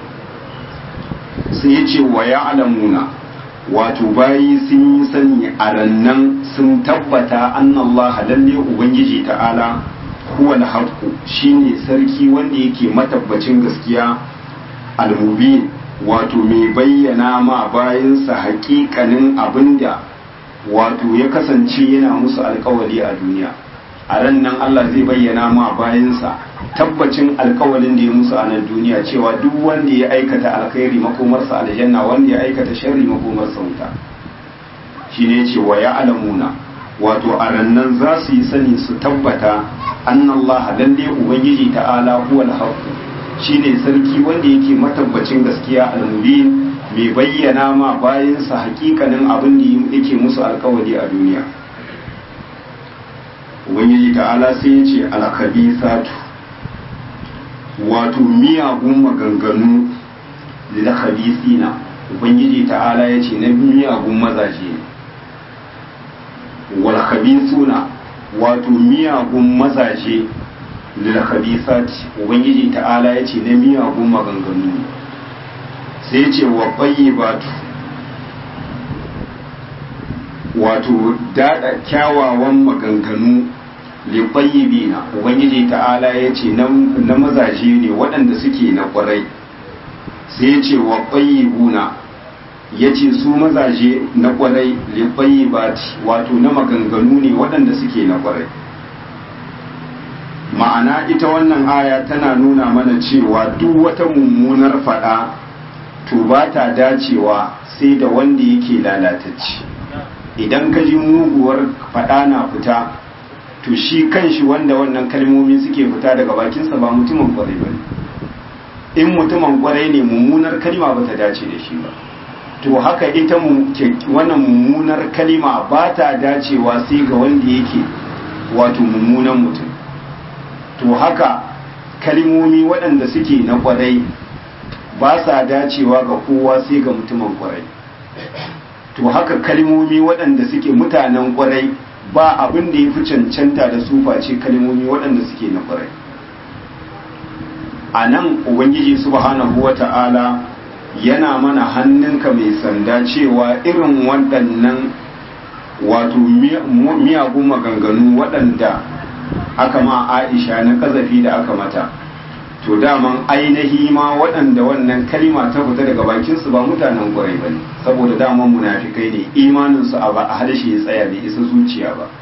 Speaker 1: sai ya ce wa ya alamuna wato bayi sun yi sani a rannan sun tabbata annallaha lalle ubangiji ta'ala huwa al-haqqu shine sarki wanda yake matabbacin gaskiya al-mubin wato mai bayyana ma bayinsa haƙiƙanin abinda wato ya kasance yana musu alƙawari a duniya a ran nan Allah zai bayyana ma bayansa tabbacin alkawalin da ya musu a nan duniya cewa duk wanda ya aikata alkhairi makomarsa aljanna wanda ya aikata sharri makomarsa wuta shine ce wa ya alamuna wato a rannan za su yi sani su tabbata annallaha lalle ubangiji ta'ala huwal haqq shine sarki wanda yake matabbacin gaskiya al-mubin mai bayyana ma bayansa hakikanin abin da yake musu alkawari a duniya ubangiji ta'ala sai ya ce alkhabisatu wato miyagun maganganu da khabisina ubangiji ta'ala ya ce na miyagun mazaje wal khabisuna wato miyagun mazaje lil khabisati ubangiji ta'ala ya ce na miyagun maganganu sai ya ce wa tayyibatu wato daɗa kyawawan maganganu liɓayyibina ubangiji ta'ala ya ce na mazaje ne waɗanda suke na ƙwarai sai ya ce wa ƙwayyibuna ya ce su mazaje na ƙwarai liɓayyibati wato na maganganu ne waɗanda suke na ƙwarai ma'ana ita wannan aya tana nuna mana cewa duk wata mummunar faɗa to ba ta dacewa sai da wanda yake lalatacci idan ka ji muguwar faɗa na fita to shi kanshi wanda wannan kalmomi suke fita daga bakinsa ba mutumin kwarai ba in mutumin kwarai ne mummunar kalma ba ta dace da shi ba to haka ita wannan mummunar kalma ba ta dacewa sai ga wanda yake wato mummunan mutum to haka kalmomi waɗanda suke na kwarai ba sa dacewa ga kowa sai ga mutumin kwarai to haka kalmomi waɗanda suke mutanen kwarai ba abin da ya fi cancanta da su face kalmomi waɗanda suke na kwarai a nan ubangiji subhanahu wa ta'ala yana mana hannunka mai sanda cewa irin waɗannan wato miyagun maganganu waɗanda aka ma aisha na kazafi da aka mata to daman ainihi ma waɗanda wannan kalima ta fita daga bakinsu ba mutanen ƙwarai ba ne saboda daman munafikai ne imaninsu a harshe ya tsaya bai isa zuciya ba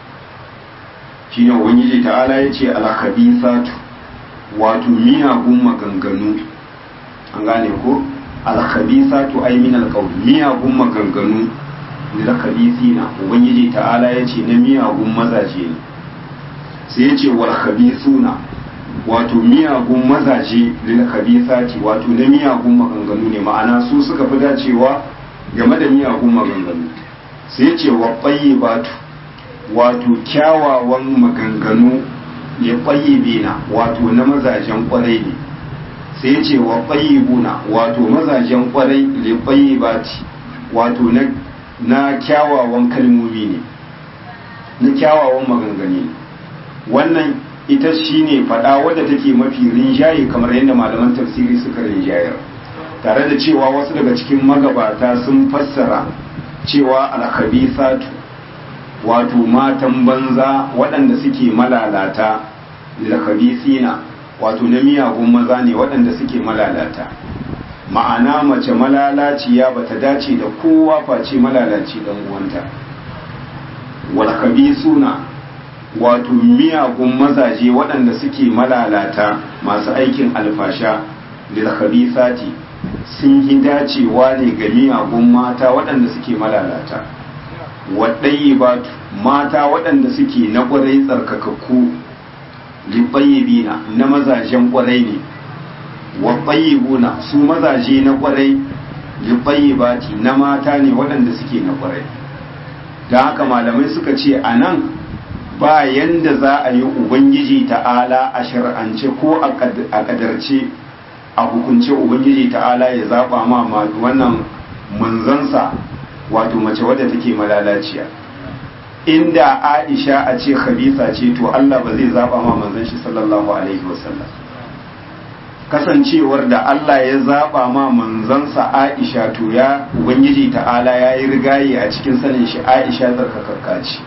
Speaker 1: shi ne ubangiji ta'ala ya ce alkhabisatu wato miyagun maganganu an gane ko alkhabisatu ay min alqawl miyagun maganganu da khabisina ubangiji ta'ala ya ce na miyagun mazaje ne sai ya ce wal khabisuna wato miyagun mazaje lil khabisati wato na miyagun maganganu ne ma'ana su suka fi dacewa game da miyagun maganganu sai ya ce wa tayyibatu wato kyawawan maganganu ya tayyibina wato na mazajen kwarai ne sai ya ce wa tayyibuna wato mazajen kwarai li tayyibati wato na na kyawawan kalmomi ne na kyawawan maganganu ne wannan ita shine fada wadda take mafi rinjaye kamar yadda malaman tafsiri suka rinjayar tare da cewa wasu daga cikin magabata sun fassara cewa alkhabisatu wato matan banza waɗanda suke malalata lilkhabisina wato na miyagun maza ne waɗanda suke malalata ma'ana mace malalaciya bata dace da kowa face malalaci dan uwanta wal khabisuna wato miyagun mazaje waɗanda suke malalata masu aikin alfasha da khabisati sun yi dacewa ne ga miyagun mata waɗanda suke malalata waɗayi batu mata waɗanda suke na ƙwarai tsarkakakku liɓayyibina na mazajen ƙwarai ne waɓayyibuna su mazaje na ƙwarai liɓayyibati na mata ne waɗanda suke na ƙwarai da haka malamai suka ce a nan ba yanda za a yi ubangiji ta'ala a shar'ance ko a kadarce a hukunce ubangiji ta'ala ya zaba ma wannan manzansa wato mace wadda take malalaciya inda aisha a ce khabisa ce to Allah ba zai zaba ma manzan shi sallallahu alaihi wasallam kasancewar da Allah ya zaba ma manzansa aisha to ya ubangiji ta'ala ya yi rigaye a cikin sanin shi aisha tsarkakakka ce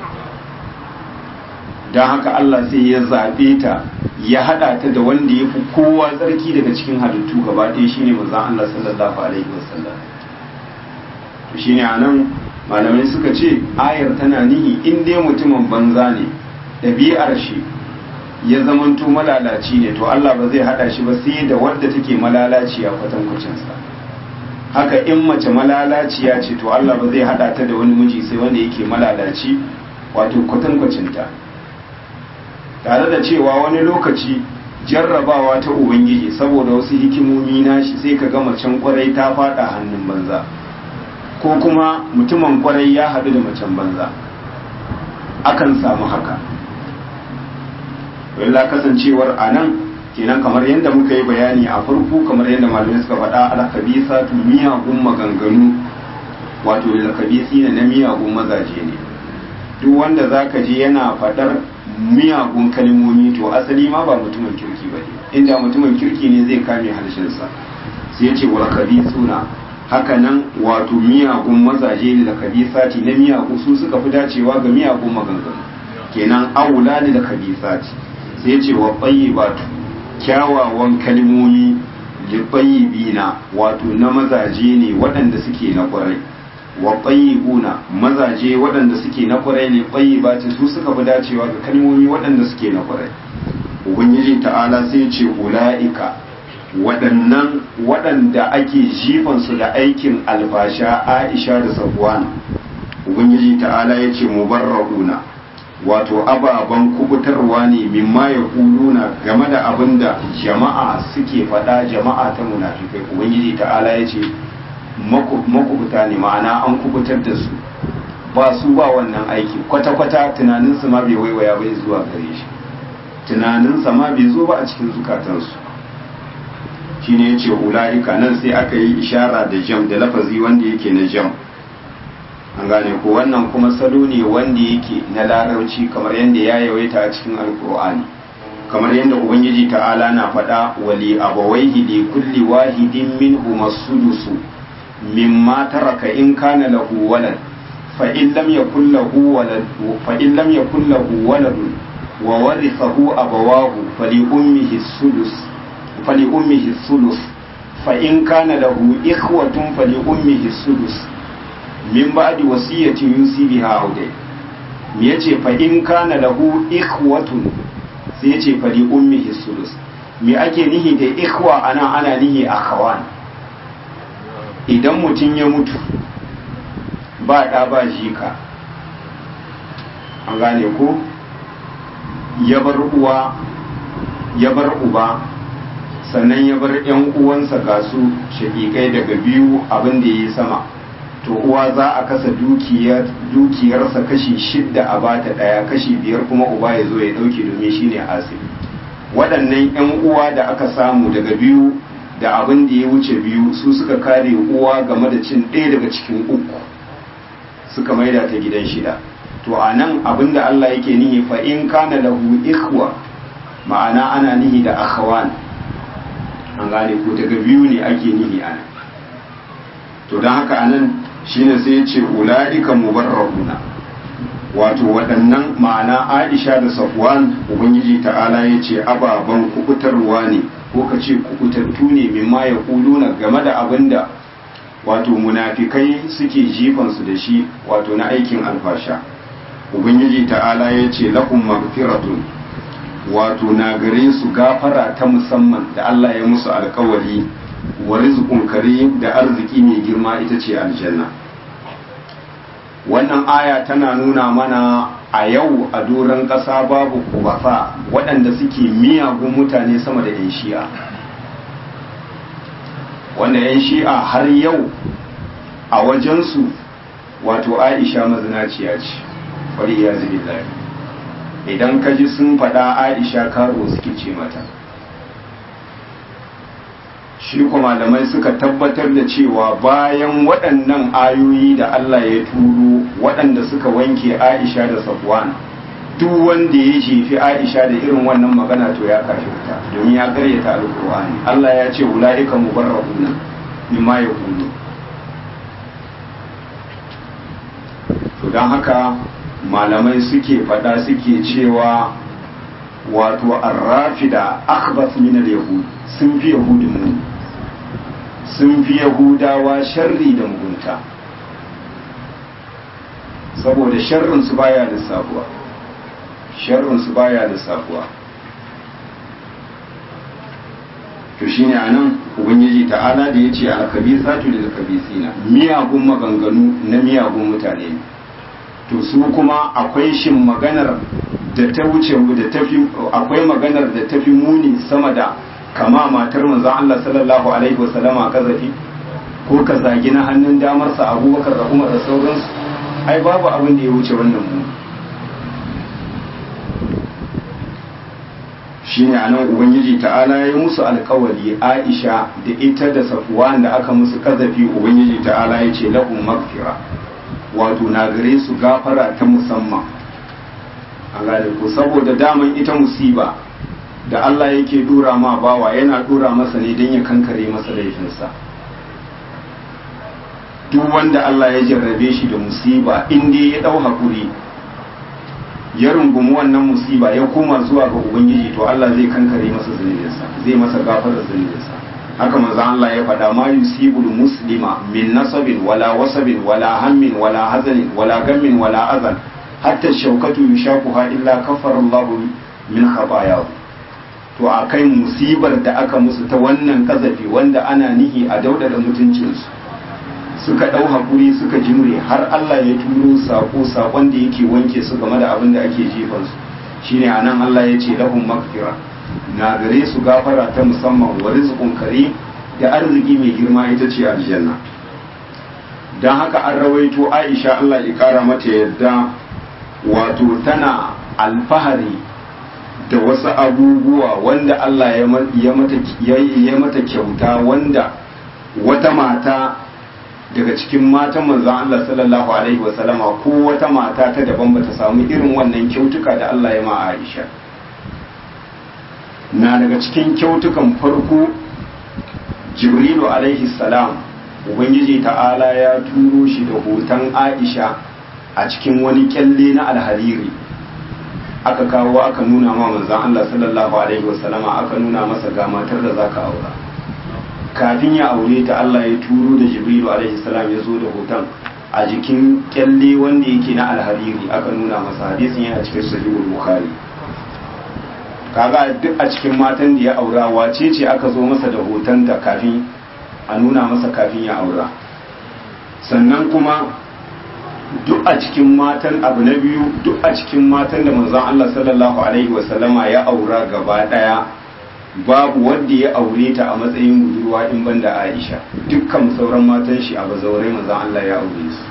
Speaker 1: don haka Allah sai ya zaɓe ta ya haɗa ta da wanda ya fi kowa tsarki daga cikin halittu gaba ɗaya shine manzon Allah sallallahu alaihi wasallam to shine anan malamai suka ce ayar tana nihi in dai mutumin banza ne ɗabi'ar shi ya zamanto malalaci ne to Allah ba zai haɗa shi ba sai da wadda take malalaciya kwatankwacin sa haka in mace malalaciya ce to Allah ba zai haɗa ta da wani miji sai wanda yake malalaci wato kwatankwacin ta tare da cewa wani lokaci jarrabawa ta ubangiji saboda wasu hikimomi nashi sai ka ga macen kwarai ta fada hannun banza ko kuma mutumin kwarai ya haɗu da macen banza akan samu haka walla kasancewar a nan kenan kamar yadda muka yi bayani a farko kamar yadda malamai suka faɗa alkabisa tu miyagun maganganu wato alkabisi na miyagun mazaje ne duk wanda zaka je yana faɗar miyagun kalmomi to asali ma ba mutumin kirki ba ne inda mutumin kirki ne zai kame harshensa sai ce wal suna haka nan wato miyagun mazaje da kabisati na miyagun su suka fi dacewa ga miyagun maganganu kenan aula ne da kabisati sai ce wa bayyibatu kyawawan kalmomi da bayyibina wato na mazaje ne waɗanda suke na ƙwarai wa bayyibuna mazaje waɗanda suke na ƙwarai ne bayyibati su suka fi dacewa ga kalmomi waɗanda suke na ƙwarai ubangiji ta'ala sai ce ula'ika waɗannan waɗanda ake jifansu da aikin alfasha aisha da safwan ubangiji ta'ala ya ce mubarra'una wato ababen kubutarwa ne mimma ya kuluna game da abin da jama'a suke faɗa jama'a ta munafikai ubangiji ta'ala ya ce makubuta ne ma'ana an kubutar da su ba su ba wannan aiki kwata-kwata tunaninsu ma bai waiwaya bai zuwa gare shi tunaninsa ma bai zo ba a cikin zukatansu shine yace ula'ika nan sai aka yi ishara da jam da lafazi wanda yake na jam an gane ko wannan kuma salo ne wanda yake na larabci kamar yadda ya yawaita a cikin alkur'ani kamar yadda ubangiji ta'ala na faɗa wali abawaihi li kulli wahidin minhum as-sudusu mimma taraka in kana lahu walad fa in lam yakul lahu walad fa in lam yakul lahu walad wa warithahu abawahu fali ummihi as-sudus fali ummihi as-sudus fa in kana lahu ikhwatun fali ummihi as-sudus min ba'di wasiyatin yusi biha audai me yace fa in kana lahu ikhwatun sai yace fa li ummihi sulus me ake nihi da ikhwa ana ana nihi akhawan idan mutum ya mutu ba da ba jika an gane ko ya bar uwa ya bar uba sannan ya bar yan uwansa ga su shaƙiƙai daga biyu abin da ya yi sama to uwa za a kasa dukiyarsa kashi shidda a bata daya kashi biyar kuma uba ya zo ya dauke domin shine asiri waɗannan 'yan uwa da aka samu daga biyu da abin da ya wuce biyu su suka kare uwa game da cin ɗaya daga cikin uku suka maida ta gidan shida to a nan abin da Allah yake nihi fa in kana lahu ikhwa ma'ana ana nihi da akhawan an gane ko daga biyu ne ake nihi ana to don haka anan shine sai ya ce ula'ika mubarrahuna wato waɗannan ma'ana aisha da safwan ubangiji ta'ala ya ce ababen kubutarwa ne ko ka ce kubutattu ne mimma ya kuluna game da abin da wato munafikai suke jifansu da shi wato na aikin alfasha ubangiji ta'ala ya ce lahum magfiratun wato na gare su gafara ta musamman da Allah ya musu alkawari wa rizqun karim da arziki mai girma ita ce aljanna wannan aya tana nuna mana a yau a doron ƙasa babu kubafa waɗanda suke miyagun mutane sama da 'yan shi'a wanda 'yan shi'a har yau a wajensu wato aisha mazinaciya ce wani ya zubi idan ka ji sun faɗa aisha karo suke ce mata shi kuma malamai suka tabbatar da cewa bayan waɗannan ayoyi da Allah ya turo waɗanda suka wanke Aisha da Safwan duk wanda ya jefi Aisha da irin wannan magana to ya kafirta domin ya karyata alkur'ani Allah ya ce ulaika mubarrahuna mimma yaqulu to dan haka malamai suke faɗa suke cewa wato arrafida akhbath min al-yahud sun fi yahudin muni sun fi yahudawa sharri da mugunta saboda sharrinsu baya da sabuwa sharrinsu baya da sabuwa to shine anan ubangiji ta'ala da yace al-khabithatu lil-khabithina miyagun maganganu na miyagun mutane ne to su kuma akwai shin maganar da ta wuce da tafi akwai maganar da tafi muni sama da kama matar manzon Allah sallallahu alaihi wasallama kazafi ko ka zagi na hannun damarsa abubakar da umar da sauransu ai babu abin da ya wuce wannan mu shine anan ubangiji ta'ala ya yi musu alkawari aisha da ita da safwan da aka musu kazafi ubangiji ta'ala ya ce lahum magfira wato na gare su gafara ta musamman a gane ko saboda daman ita musiba da Allah yake dura ma bawa yana dura masa ne don ya kankare masa laifinsa duk wanda Allah ya jarrabe shi da musiba inda ya dau hakuri ya rungumi wannan musiba ya koma zuwa ga ubangiji to Allah zai kankare masa zunubinsa zai masa gafara zunubinsa haka manzo Allah ya faɗa ma yusibul muslima min nasabin wala wasabin wala hammin wala hazanin wala gammin wala azan hatta shaukatu yushaquha illa kafara Allah min khatayahu to a kai musibar da aka musu ta wannan kazafi wanda ana nihi a daudada mutuncinsu suka ɗau hakuri suka jimre har Allah ya turo sako sakon da yake wanke su game da abin da ake jefansu shine anan Allah ya ce lahum magfira na gare su gafara ta musamman wa rizqun kare da arziki mai girma ita ce aljanna dan haka an rawaito Aisha Allah ya kara mata yadda wato tana alfahari da wasu abubuwa wanda Allah ya mata kyauta wanda wata mata daga cikin matan manzan Allah sallallahu Alaihi wasallama ko wata mata ta daban bata samu irin wannan kyautuka da Allah ya ma Aisha na daga cikin kyautukan farko Jibrilu alaihi salam Ubangiji ta'ala ya turo shi da hoton Aisha a cikin wani kyalle na alhariri aka kawo aka nuna ma manzan Allah sallallahu alaihi wasallama aka nuna masa ga matar da zaka aura kafin ya aure ta Allah ya turo da Jibrilu alaihi salam ya zo da hoton a jikin kyalle wanda yake na alhariri aka nuna masa hadisin yana cikin sahihul bukhari kaga duk a cikin matan da ya aura wace ce aka zo masa da hoton ta kafin a nuna masa kafin ya aura sannan kuma duk a cikin matan abu na biyu duk a cikin matan da manzon Allah sallallahu alaihi wasallama ya aura gaba daya babu wanda ya aure ta a matsayin budurwa in banda Aisha dukkan sauran matan shi a bazaurai manzon Allah ya aure su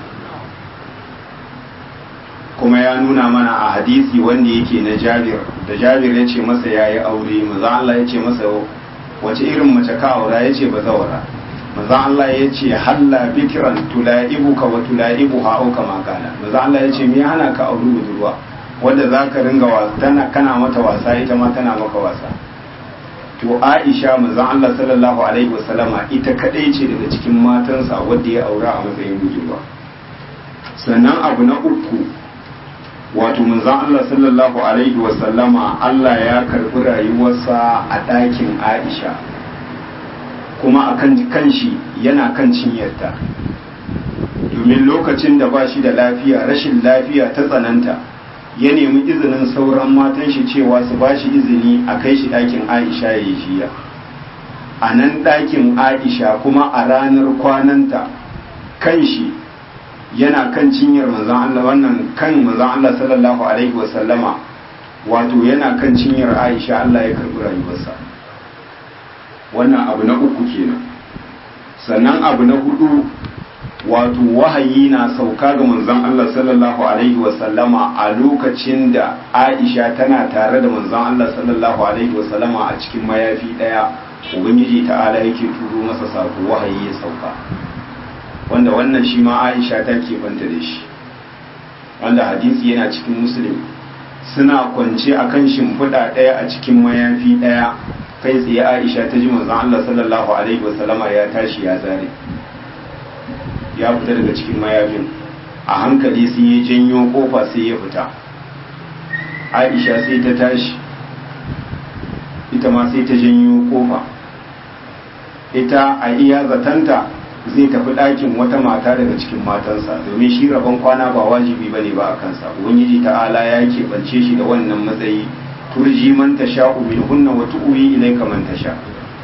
Speaker 1: kuma ya nuna mana a hadisi wanda yake na Jabir da Jabir ya ce masa yayi aure manzon Allah ya ce masa wace irin mace ka aura ya ce bazawara manzon Allah ya ce halla bikiran tulaibuka wa tulaibuha au kama kana manzon Allah ya ce me hana ka aure budurwa wanda zaka ringa wasa kana mata wasa ita ma tana maka wasa to Aisha manzon Allah sallallahu alaihi wasallama ita kadai ce daga cikin matansa wadda ya aura a matsayin budurwa sannan abu na uku wato manzon Allah sallallahu alaihi wasallama Allah ya karbi rayuwarsa a ɗakin Aisha kuma akan kanshi yana kan cinyarta domin lokacin da ba shi da lafiya rashin lafiya ta tsananta ya nemi izinin sauran matan shi cewa su ba shi izini a kai shi ɗakin aisha ya yi jiya a nan ɗakin aisha kuma a ranar kwananta kan shi yana kan cinyar manzan Allah wannan kan manzan Allah sallallahu alaihi wasallama wato yana kan cinyar aisha Allah ya karɓi rayuwarsa wannan abu na uku kenan sannan abu na hudu wato wahayi na sauka ga manzon Allah sallallahu alaihi wasallama a lokacin da Aisha tana tare da manzon Allah sallallahu alaihi wasallama a cikin mayafi daya ubangiji ta'ala yake turo masa sako wahayi ya sauka wanda wannan shi ma Aisha ta ke banta da shi wanda hadisi yana cikin muslim suna kwance akan shimfiɗa ɗaya a cikin mayafi ɗaya kai tsaye Aisha ta ji manzon Allah sallallahu alaihi wasallama ya tashi ya zare ya fita daga cikin mayafin a hankali sai ya janyo kofa sai ya fita aisha sai ta tashi ita ma sai ta janyo kofa ita a iya zatanta zai tafi ɗakin wata mata daga cikin matansa domin shi rabon kwana ba wajibi bane ba a kansa ubangiji ta'ala ya keɓance shi da wannan matsayi turji man tasha'u min hunna wa tu'wi ilayka man tasha'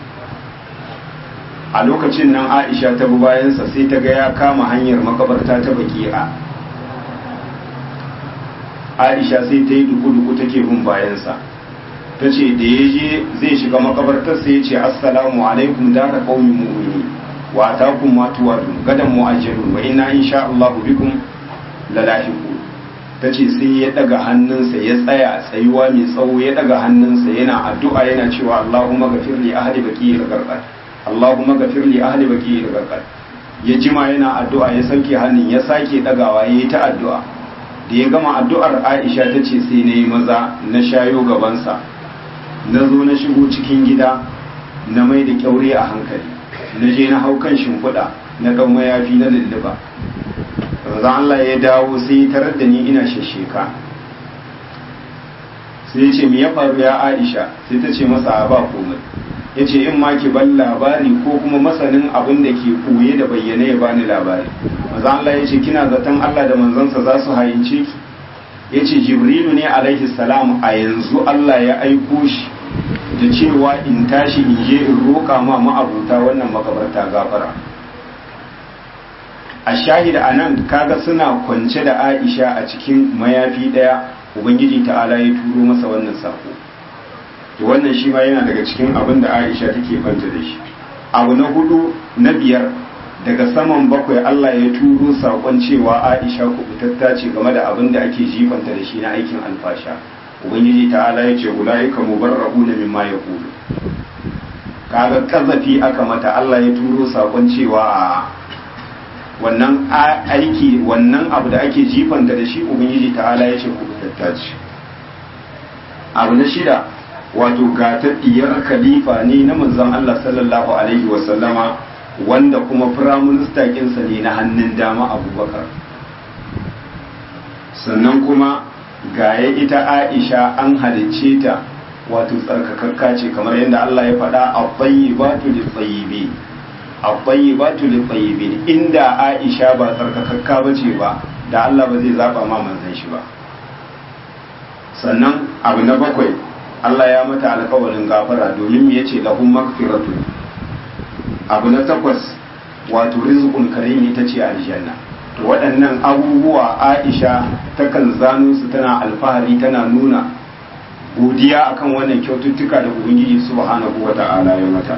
Speaker 1: a lokacin nan aisha ta bi bayansa sai ta ga ya kama hanyar makabarta ta baki'a aisha sai ta yi duku-duku take bin bayansa ta ce da ya je zai shiga makabartar sai ya ce assalamu alaikum dara qaumi mu'mini wa atakum ma tuwadun gadan mu'ajjalun wa inna insha Allah bikum lalahiqu ta ce sai ya daga hannunsa ya tsaya tsayuwa mai tsawo ya daga hannunsa yana addu'a yana cewa Allahumma ghafir li ahli baqi al-gharqad Allahumma gafir li ahli baki da garkar ya jima yana addu'a ya sauke hannun ya sake dagawa ya yi ta addu'a da ya gama addu'ar Aisha ta ce sai na yi maza na shayo gabansa na zo na shigo cikin gida na mai da kyaure a hankali na je na hau kan shimfiɗa na ɗau mayafi na lulluba zan Allah ya dawo sai tarar da ni ina shasheka sai ya ce me ya faru ya Aisha sai ta ce masa ba komai ya ce in ma ki ban labari ko kuma masanin abin da ke koye da bayyane ya bani labari maza Allah ya ce kina zaton Allah da manzansa za su hayince ki ya ce jibrilu ne alaihi salam a yanzu Allah ya aiko shi da cewa in tashi in je in roƙa ma ma'abuta wannan makabarta gafara a shahida a nan kaga suna kwance da aisha a cikin mayafi ɗaya ubangiji ta'ala ya turo masa wannan sako to wannan shi ma yana daga cikin abin da Aisha take fanta da shi abu na hudu na biyar daga saman bakwai Allah ya turo sakon cewa Aisha kubutatta ce game da abin da ake jifanta da shi na aikin alfasha ubangiji ta'ala ya ce ulaika mubarra'una mimma yaqulu kaga kazafi aka mata Allah ya turo sakon cewa a wannan aiki wannan abu da ake jifanta da shi ubangiji ta'ala ya ce kubutatta ce abu na shida wato ga ta diyar khalifa ne na manzon Allah sallallahu alaihi wasallama wanda kuma firaminista kinsa ne na hannun dama abubakar sannan kuma gaya ita aisha an halicce ta wato tsarkakakka ce kamar yadda Allah ya faɗa a tayyibatu lil tayyibin a tayyibatu lil tayyibin inda aisha ba tsarkakakka bace ba da Allah ba zai zaba ma manzon shi ba sannan abu na bakwai Allah ya mata alkawarin gafara domin me yace lahum maghfiratu abu na takwas wato rizqun karim ita ce aljanna to waɗannan abubuwa Aisha takan zano su tana alfahari tana nuna godiya akan wannan kyaututtuka da Ubangiji subhanahu wata'ala ya mata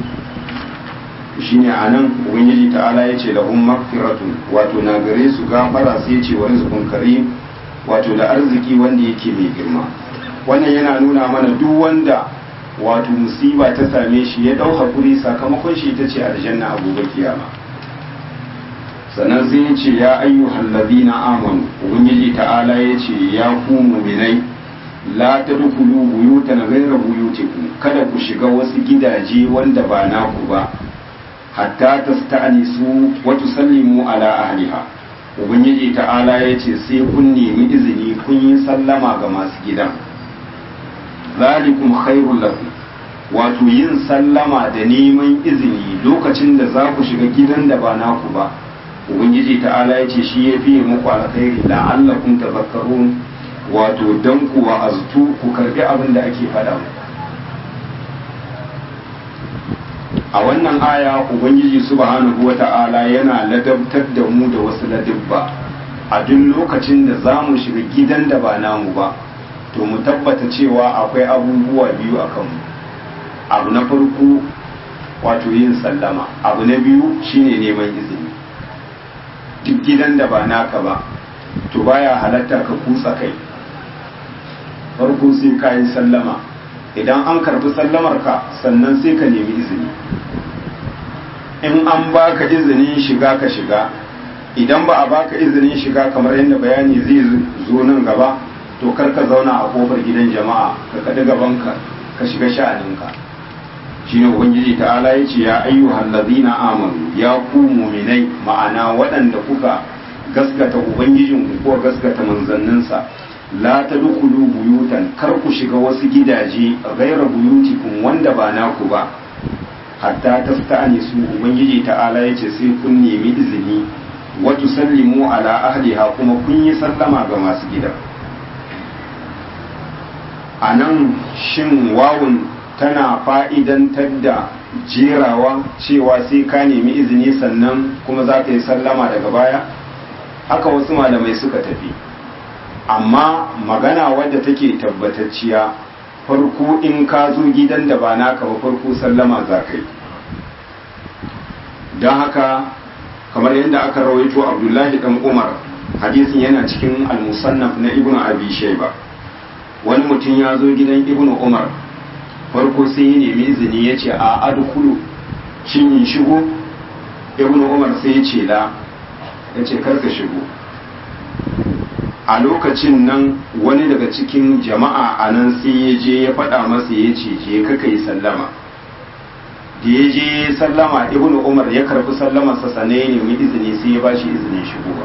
Speaker 1: shine anan Ubangiji ta'ala ya ce lahum maghfiratun wato na gare su gafara sai ya ce wa rizqun karim wato da arziki wanda yake mai girma wannan yana nuna mana duk wanda wato musiba ta same shi ya ɗau hakuri sakamakon shi ita ce aljanna a gobe kiyama sannan sai ya ce ya ayyuhal ladina amanu ubangiji ta'ala ya ce ya ku mu'minai la tadkhulu buyutan ghayra buyutikum kada ku shiga wasu gidaje wanda ba naku ba hatta tasta'nisu wa tusallimu ala ahliha ubangiji ta'ala ya ce sai kun nemi izini kun yi sallama ga masu gidan zalikum khairul lakum wato yin sallama da neman izini lokacin da za ku shiga gidan da ba naku ba ubangiji ta'ala ya ce shi ya fiye muku alkhairi la'allakum tazakkarun wato dan ku wa'aztu ku karbi abin da ake faɗa muku a wannan aya ubangiji subhanahu wata'ala yana ladabtar da mu da wasu ladabba a duk lokacin da za mu shiga gidan da ba namu ba to mu tabbata cewa akwai abubuwa biyu a kanmu abu na farko wato yin sallama abu na biyu shine neman izini duk gidan da ba naka ba to baya halatta ka kutsa kai farko sai ka yi sallama idan an karbi sallamar ka sannan sai ka nemi izini in an baka izinin shiga ka shiga idan ba a baka izinin shiga kamar yadda bayani zai zo nan gaba to kar ka zauna a kofar gidan jama'a ka kaɗi gabanka ka shiga sha'aninka shine ubangiji ta'ala ya ce ya ayyuhal ladina amanu ya ku muminai ma'ana waɗanda kuka gaskata ubangijin ku ko gaskata manzanninsa la tadkhulu buyutan kar ku shiga wasu gidaje gaira buyutikum wanda ba naku ba hatta tasta'nisu ubangiji ta'ala ya ce sai kun nemi izini wa tusallimu ala ahliha kuma kun yi sallama ga masu gidan a nan shin wawun tana fa'idantar da jerawa cewa sai ka nemi izini sannan kuma za ka yi sallama daga baya haka wasu malamai suka tafi amma magana wadda take tabbatacciya farko in ka zo gidan da ba naka ba farko sallama za ka yi don haka kamar yadda aka rawaito abdullahi dan umar hadisin yana cikin al-musannaf na ibnu abi shayba wani mutum ya zo gidan ibnu umar farko sai ya nemi izini ya ce a adkulu shin in shigo ibnu umar sai ya ce la ya ce karka shigo a lokacin nan wani daga cikin jama'a a nan sai ya je ya faɗa masa ya ce je kaka yi sallama da ya je sallama ibnu umar ya karɓi sallamarsa sannan ya nemi izini sai ya ba shi izinin shigowa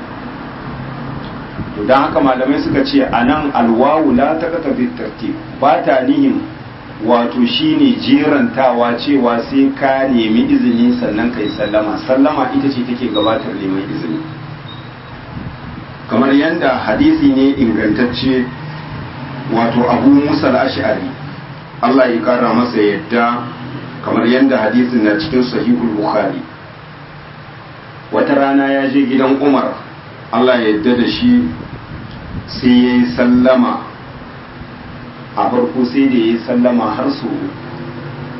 Speaker 1: to don haka malamai suka ce a nan alwawu la ta kata tartib ba ta nihin wato shine jerantawa cewa sai ka nemi izini sannan ka yi sallama sallama ita ce take gabatar neman izini kamar yadda hadisi ne ingantacce wato abu musa al-ash'ari Allah ya kara masa yadda kamar yadda hadisin na cikin sahihul bukhari wata rana ya je gidan umar Allah ya yadda da shi sai ya yi sallama a farko sai da ya yi sallama har su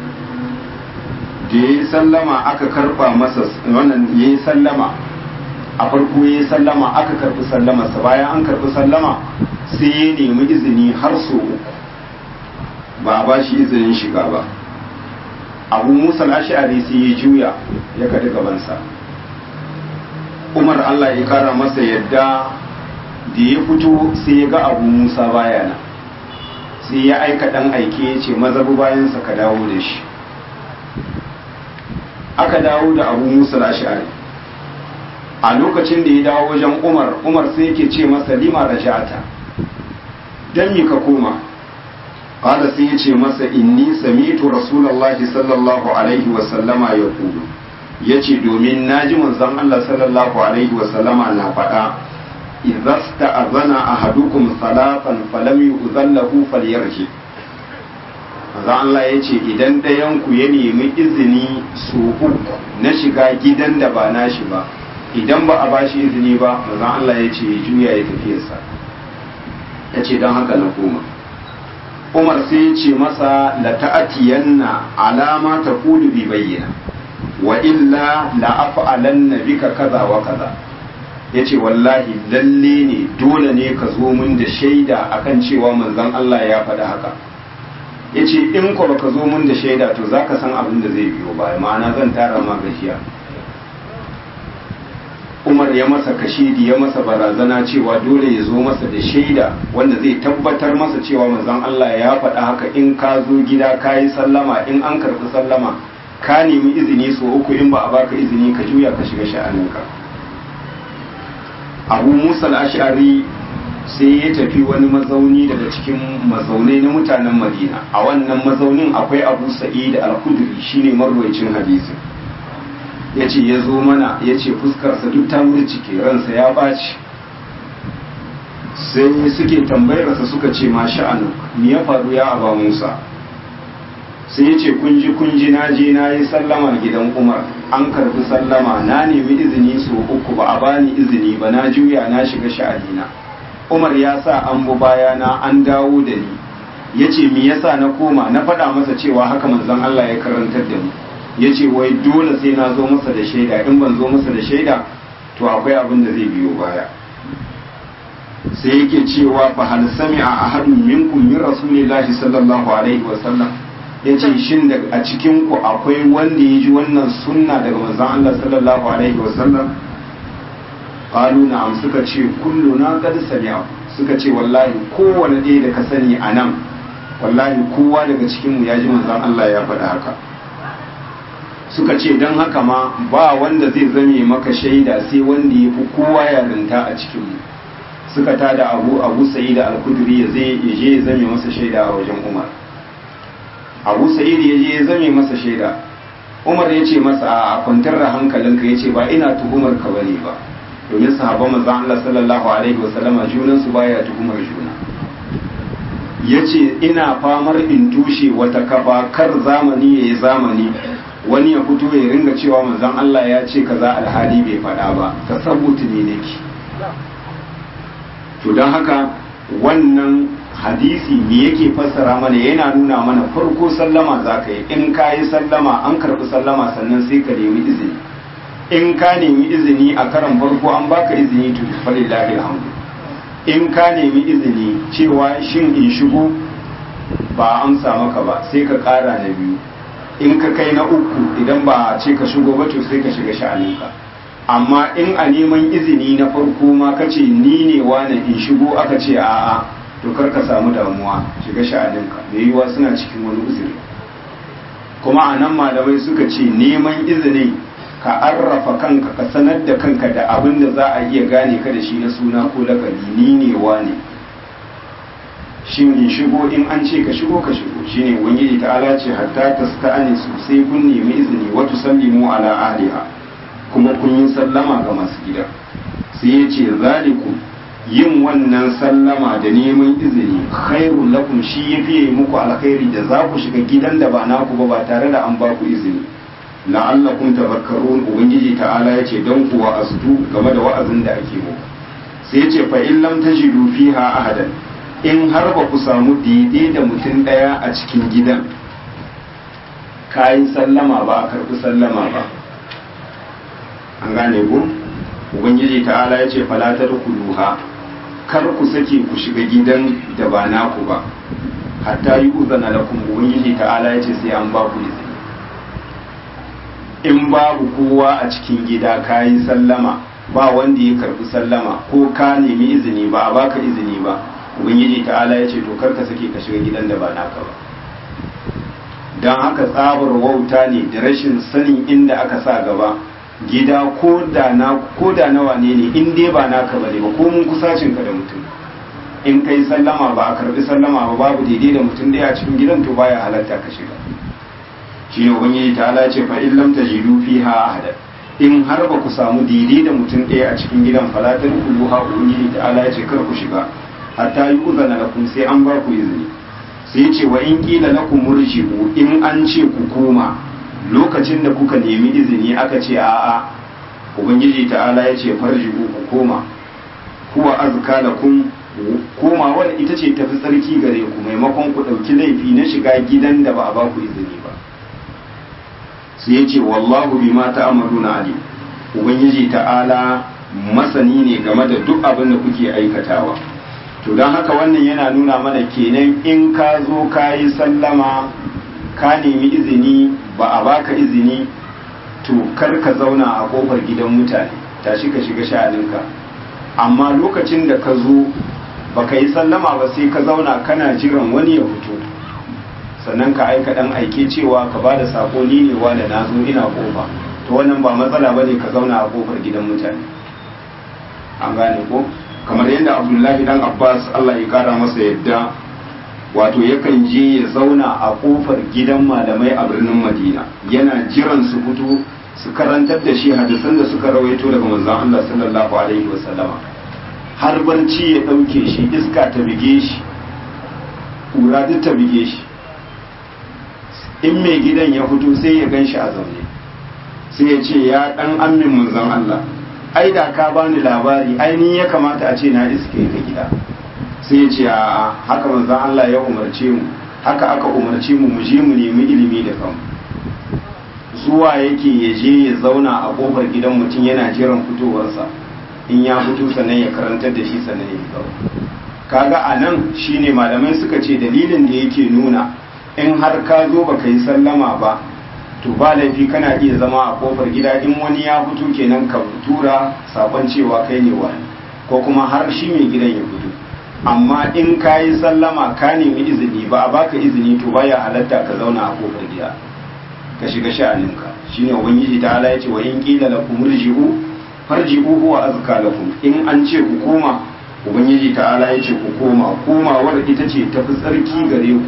Speaker 1: da ya yi sallama aka karba masa wannan ya yi sallama a farko ya sallama aka karbi sallamarsa bayan an karbi sallama sai ya nemi izini har so uku ba a ba shi izinin shiga ba abu musa ash'ari sai ya juya ya kaɗi gabansa umar allah ya kara masa yadda da ya fito sai ya ga abu musa baya nan sai ya aika ɗan aike ya ce mazabu bayansa ka dawo da shi aka dawo da abu musa ash'ari a lokacin da ya dawo wajen umar umar sai yake ce masa lima rajata dan mi ka koma qala sai yace masa inni sami'tu rasulullahi sallallahu alaihi wa sallama yaqulu yace domin naji manzon Allah sallallahu alaihi wa sallama na faɗa idza sta'azana ahadukum salatan falam yu'zallahu falyarji manzon Allah yace idan ɗayan ku ya nemi izini su uku na shiga gidan da ba nashi ba idan ba a bashi izini ba manzon Allah yace ya juya ya tafiyarsa yace don haka na koma umar sai ya ce masa la ta'atiyanna alama ta kudu bi bayyana wa illa la af'alanna bika kaza wa kaza yace wallahi lalle ne dole ne ka zo mun da shaida akan cewa manzon Allah ya faɗi haka yace in ko baka zo mun da shaida to zaka san abin da zai biyo baya ma'ana zan tara ma gajiya umar ya masa kashidi ya masa barazana cewa dole ya zo masa da shaida wanda zai tabbatar masa cewa manzon Allah ya faɗa haka in ka zo gida ka yi sallama in an karɓi sallama ka nemi izini so uku in ba a baka izini ka juya ka shiga sha'aninka abu musa ash'ari sai ya tafi wani mazauni daga cikin mazaunai na mutanen madina a wannan mazaunin akwai abu sa'id al-khudri shine marwayacin hadisin ya ce ya zo mana ya ce fuskarsa duk ta cike ransa ya ɓaci sai suke tambayarsa suka ce ma sha'anu me ya faru ya aba musa sai ya ce kunji kunji na je na yi sallama gidan umar an karbi sallama na nemi izini so uku ba a bani izini ba na juya na shiga sha'anina umar ya sa an bu bayana an dawo da ni ya ce me yasa na koma na faɗa masa cewa haka manzon allah ya karantar da mu ya ce wai dole sai na zo masa da shaida in ban zo masa da shaida to akwai abin da zai biyo baya sai yake cewa fa hal sami'a ahadun minkum min rasulillahi sallallahu alaihi wa sallam yace shin da a cikin ku akwai wanda ya ji wannan sunna daga manzon Allah sallallahu alaihi wa sallam qalu na'am suka ce kulluna qad sami'a suka ce wallahi kowanne ɗaya da ka sani a nan wallahi kowa daga cikin mu ya ji manzon Allah ya faɗa haka suka ce don haka ma ba wanda zai zame maka shaida sai wanda ya fi kowa yarinta a cikinmu suka tada abu abu sa'id al-kudri ya zai ya je ya zame masa shaida a wajen umar abu sa'id ya je ya zame masa shaida umar ya ce masa a kwantar da hankalinka ya ce ba ina tuhumar ka bane ba domin sahabban manzon Allah sallallahu alaihi wasallama junan su baya tuhumar juna yace ina famar in tushe wata kafa kar zamani yayi zamani wani ya fito ya ringa cewa manzon Allah ya ce kaza alhali bai faɗa ba tasabbuti ne nake to don haka wannan hadisi me yake fassara mana yana nuna mana farko sallama za ka yi in ka yi sallama an karɓi sallama sannan sai ka nemi izini in ka nemi izini a karan farko an baka izini to falillahi alhamdu in ka nemi izini cewa shin in shigo ba amsa maka ba sai ka ƙara na biyu in ka kai na uku idan ba ce ka shigo ba to sai ka shiga sha'aninka amma in a neman izini na farko ma ka ce ni ne wane in shigo aka ce a'a to kar ka samu damuwa shiga sha'aninka da yiwuwa suna cikin wani uzuri kuma a nan malamai suka ce neman izini ka arrafa kanka ka sanar da kanka da abin da za a iya gane ka da shi na suna ko lakabi ni ne wane shin in shigo in an ce ka shigo ka shigo shine ubangiji ta'ala ce hatta tasta'ani su sai kun nemi izini wa tusallimu ala ahliha kuma kun yi sallama ga masu gida sai ya ce zalikum yin wannan sallama da neman izini khairul lakum shi ya fiye muku alkhairi da za ku shiga gidan da ba naku ba ba tare da an ba ku izini la'allakum tafakkarun ubangiji ta'ala ya ce don ku wa'azdu game da wa'azin da ake muku sai ya ce fa in lam tajidu fiha ahadan in har ba ku samu daidai da mutum ɗaya a cikin gidan kayi sallama ba a karɓi sallama ba an gane ku ubangiji ta'ala ya ce fala tadkhuluha kar ku sake ku shiga gidan da ba naku ba hatta yi uzana lakum ubangiji ta'ala ya ce sai an ba ku izini in babu kowa a cikin gida ka yi sallama ba wanda ya karbi sallama ko ka nemi izini ba a baka izini ba ubangiji ta'ala ya ce to kar ka sake ka shiga gidan da ba naka ba don haka tsabar wauta ne da rashin sanin inda aka sa gaba gida ko da na ko da nawa ne ne in dai ba naka bane ba ko mun kusacin ka da mutum in kai sallama ba a karbi sallama ba babu daidai da mutum da a cikin gidan to baya halatta ka shiga shi ne ubangiji ta ala ce fa in lam tajidu fiha ahada in har ba ku samu daidai da mutum ɗaya a cikin gidan falatar kuluha ubangiji ta ala ce kar ku shiga hatta yi uzana lakum sai an ba ku izini sai ce wa in kila lakum murji'u in an ce ku koma lokacin da kuka nemi izini aka ce a'a ubangiji ta'ala ya ce farji'u ku koma huwa azka lakum komawar ita ce tafi tsarki gare ku maimakon ku ɗauki laifi na shiga gidan da ba a ba ku izini ba sai ya ce wallahu bima ta'maluna alim ubangiji ta'ala masani ne game da duk abin da kuke aikatawa to don haka wannan yana nuna mana kenan in ka zo ka yi sallama ka nemi izini ba a baka izini to kar ka zauna a kofar gidan mutane tashi ka shiga sha'aninka amma lokacin da ka zo ba ka yi sallama ba sai ka zauna kana jiran wani ya fito sannan ka aika dan aike cewa ka ba da sako ni ne wa da na zo ina kofa to wannan ba matsala ba ne ka zauna a kofar gidan mutane an gane ko kamar yadda abdullahi dan abbas allah ya kara masa yadda wato yakan je ya zauna a kofar gidan malamai a birnin madina yana jiran su fito su karantar da shi hadisan da suka rawaito daga manzon allah sallallahu alaihi wasallama har barci ya ɗauke shi iska ta bige shi ƙura duk ta bige shi in mai gidan ya fito sai ya gan shi a zaune sai ya ce ya ɗan amin manzon allah ai da ka bani labari ainihin ya kamata a ce na iske ka gida sai ya ce a haka manzan Allah ya umarce mu haka aka umarce mu mu je mu nemi ilimi da kanmu zuwa yake ya je ya zauna a kofar gidan mutum yana jiran fitowarsa in ya fito sannan ya karantar da shi sannan ya fito kaga a nan shine malamai suka ce dalilin da yake nuna in har ka zo baka yi sallama ba to ba laifi kana iya zama a kofar gida in wani ya fito kenan ka tura sakon cewa kai ne wani ko kuma har shi mai gidan ya fito amma in ka yi sallama ka nemi izini ba a baka izini to baya halatta ka zauna a kofar gida ka shiga sha'aninka shine ubangiji ta ala yace wa in qila lakum irji'u farji'u huwa azka lakum in an ce ku koma ubangiji ta ala yace ku koma komawar ita ce tafi tsarki gare ku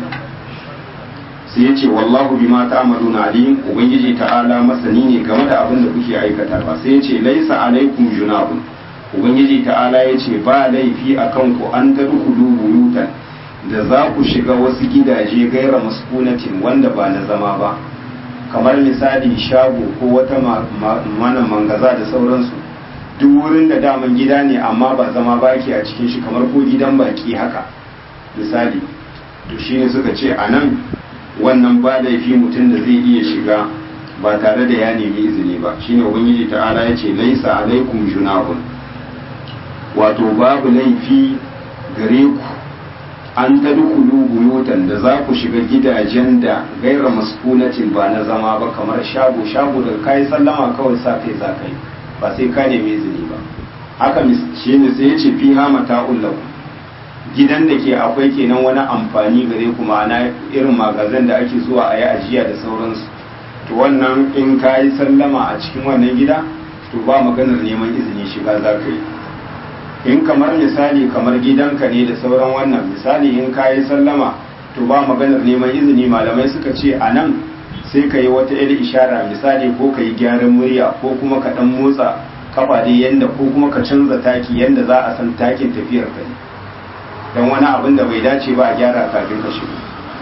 Speaker 1: sai ya ce wallahu bima ta'maluna alim ubangiji ta'ala masani ne game da abin da kuke aikatawa sai ya ce laisa alaikum junahun ubangiji ta'ala ya ce ba laifi akan ku an tadkhulu buyutan da za ku shiga wasu gidaje gaira maskunatin wanda ba na zama ba kamar misali shago ko wata mana mangaza da sauransu duk wurin da daman gida ne amma ba zama baki a cikin shi kamar ko gidan baki haka misali to shine suka ce a nan wannan ba laifi mutum da zai iya shiga ba tare da ya nemi izini ba shine ubangiji ta'ala ya ce laisa alaikum junahun wato babu laifi gare ku an tadkhulu buyutan da za ku shiga gidajen da gaira maskunatin ba na zama ba kamar shago shago da kai sallama kawai sa kai za kai ba sai ka nemi izini ba haka shine sai ya ce fiha mata'ul lakum gidan da ke akwai kenan wani amfani gare ku ma'ana irin magazin da ake zuwa a yi ajiya da sauransu to wannan in ka yi sallama a cikin wannan gida to ba maganar neman izini shiga za ka yi in kamar misali kamar gidanka ne da sauran wannan misali in ka yi sallama to ba maganar neman izini malamai suka ce a nan sai ka yi wata yar ishara misali ko ka yi gyaran murya ko kuma ka dan motsa kafa dai yanda ko kuma ka canza taki yanda za a san takin tafiyar ka ne don wani abin da bai dace ba a gyara kafin ka shigo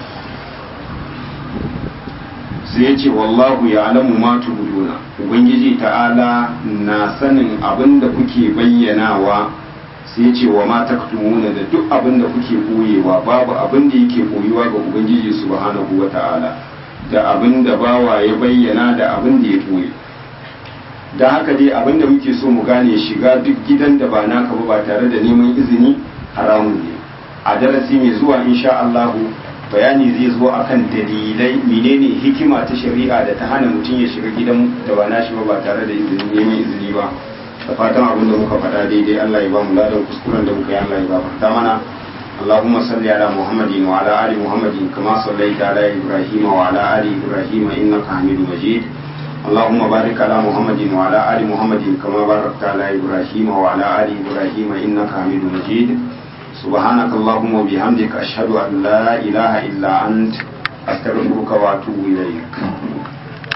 Speaker 1: sai ce wallahu ya alamu ma tubuduna ubangiji ta'ala na sanin abin da kuke bayyanawa sai ce wa ma taktumuna da duk abin da kuke koyewa babu abin da yake koyuwa ga ubangiji subhanahu wa ta'ala da abin da bawa ya bayyana da abin da ya koyi don haka dai abinda muke so mu gane shiga duk gidan da ba naka ba ba tare da neman izini haramun ne a darasi mai zuwa insha Allahu bayani zai zo akan dalilai menene hikima ta shari'a da ta hana mutum ya shiga gidan da ba nashi ba ba tare da izini neman izini ba da fatan abin da muka faɗa daidai Allah ya ba mu ladan kuskuren da muka yi Allah ya gafarta mana اللهم صل على محمد وعلى آل محمد كما صليت على إبراهيم وعلى آل إبراهيم إنك حميد مجيد اللهم بارك على محمد وعلى آل محمد كما باركت على إبراهيم وعلى آل إبراهيم إنك حميد مجيد سبحانك اللهم وبحمدك أشهد أن لا إله إلا أنت أستغفرك وأتوب إليك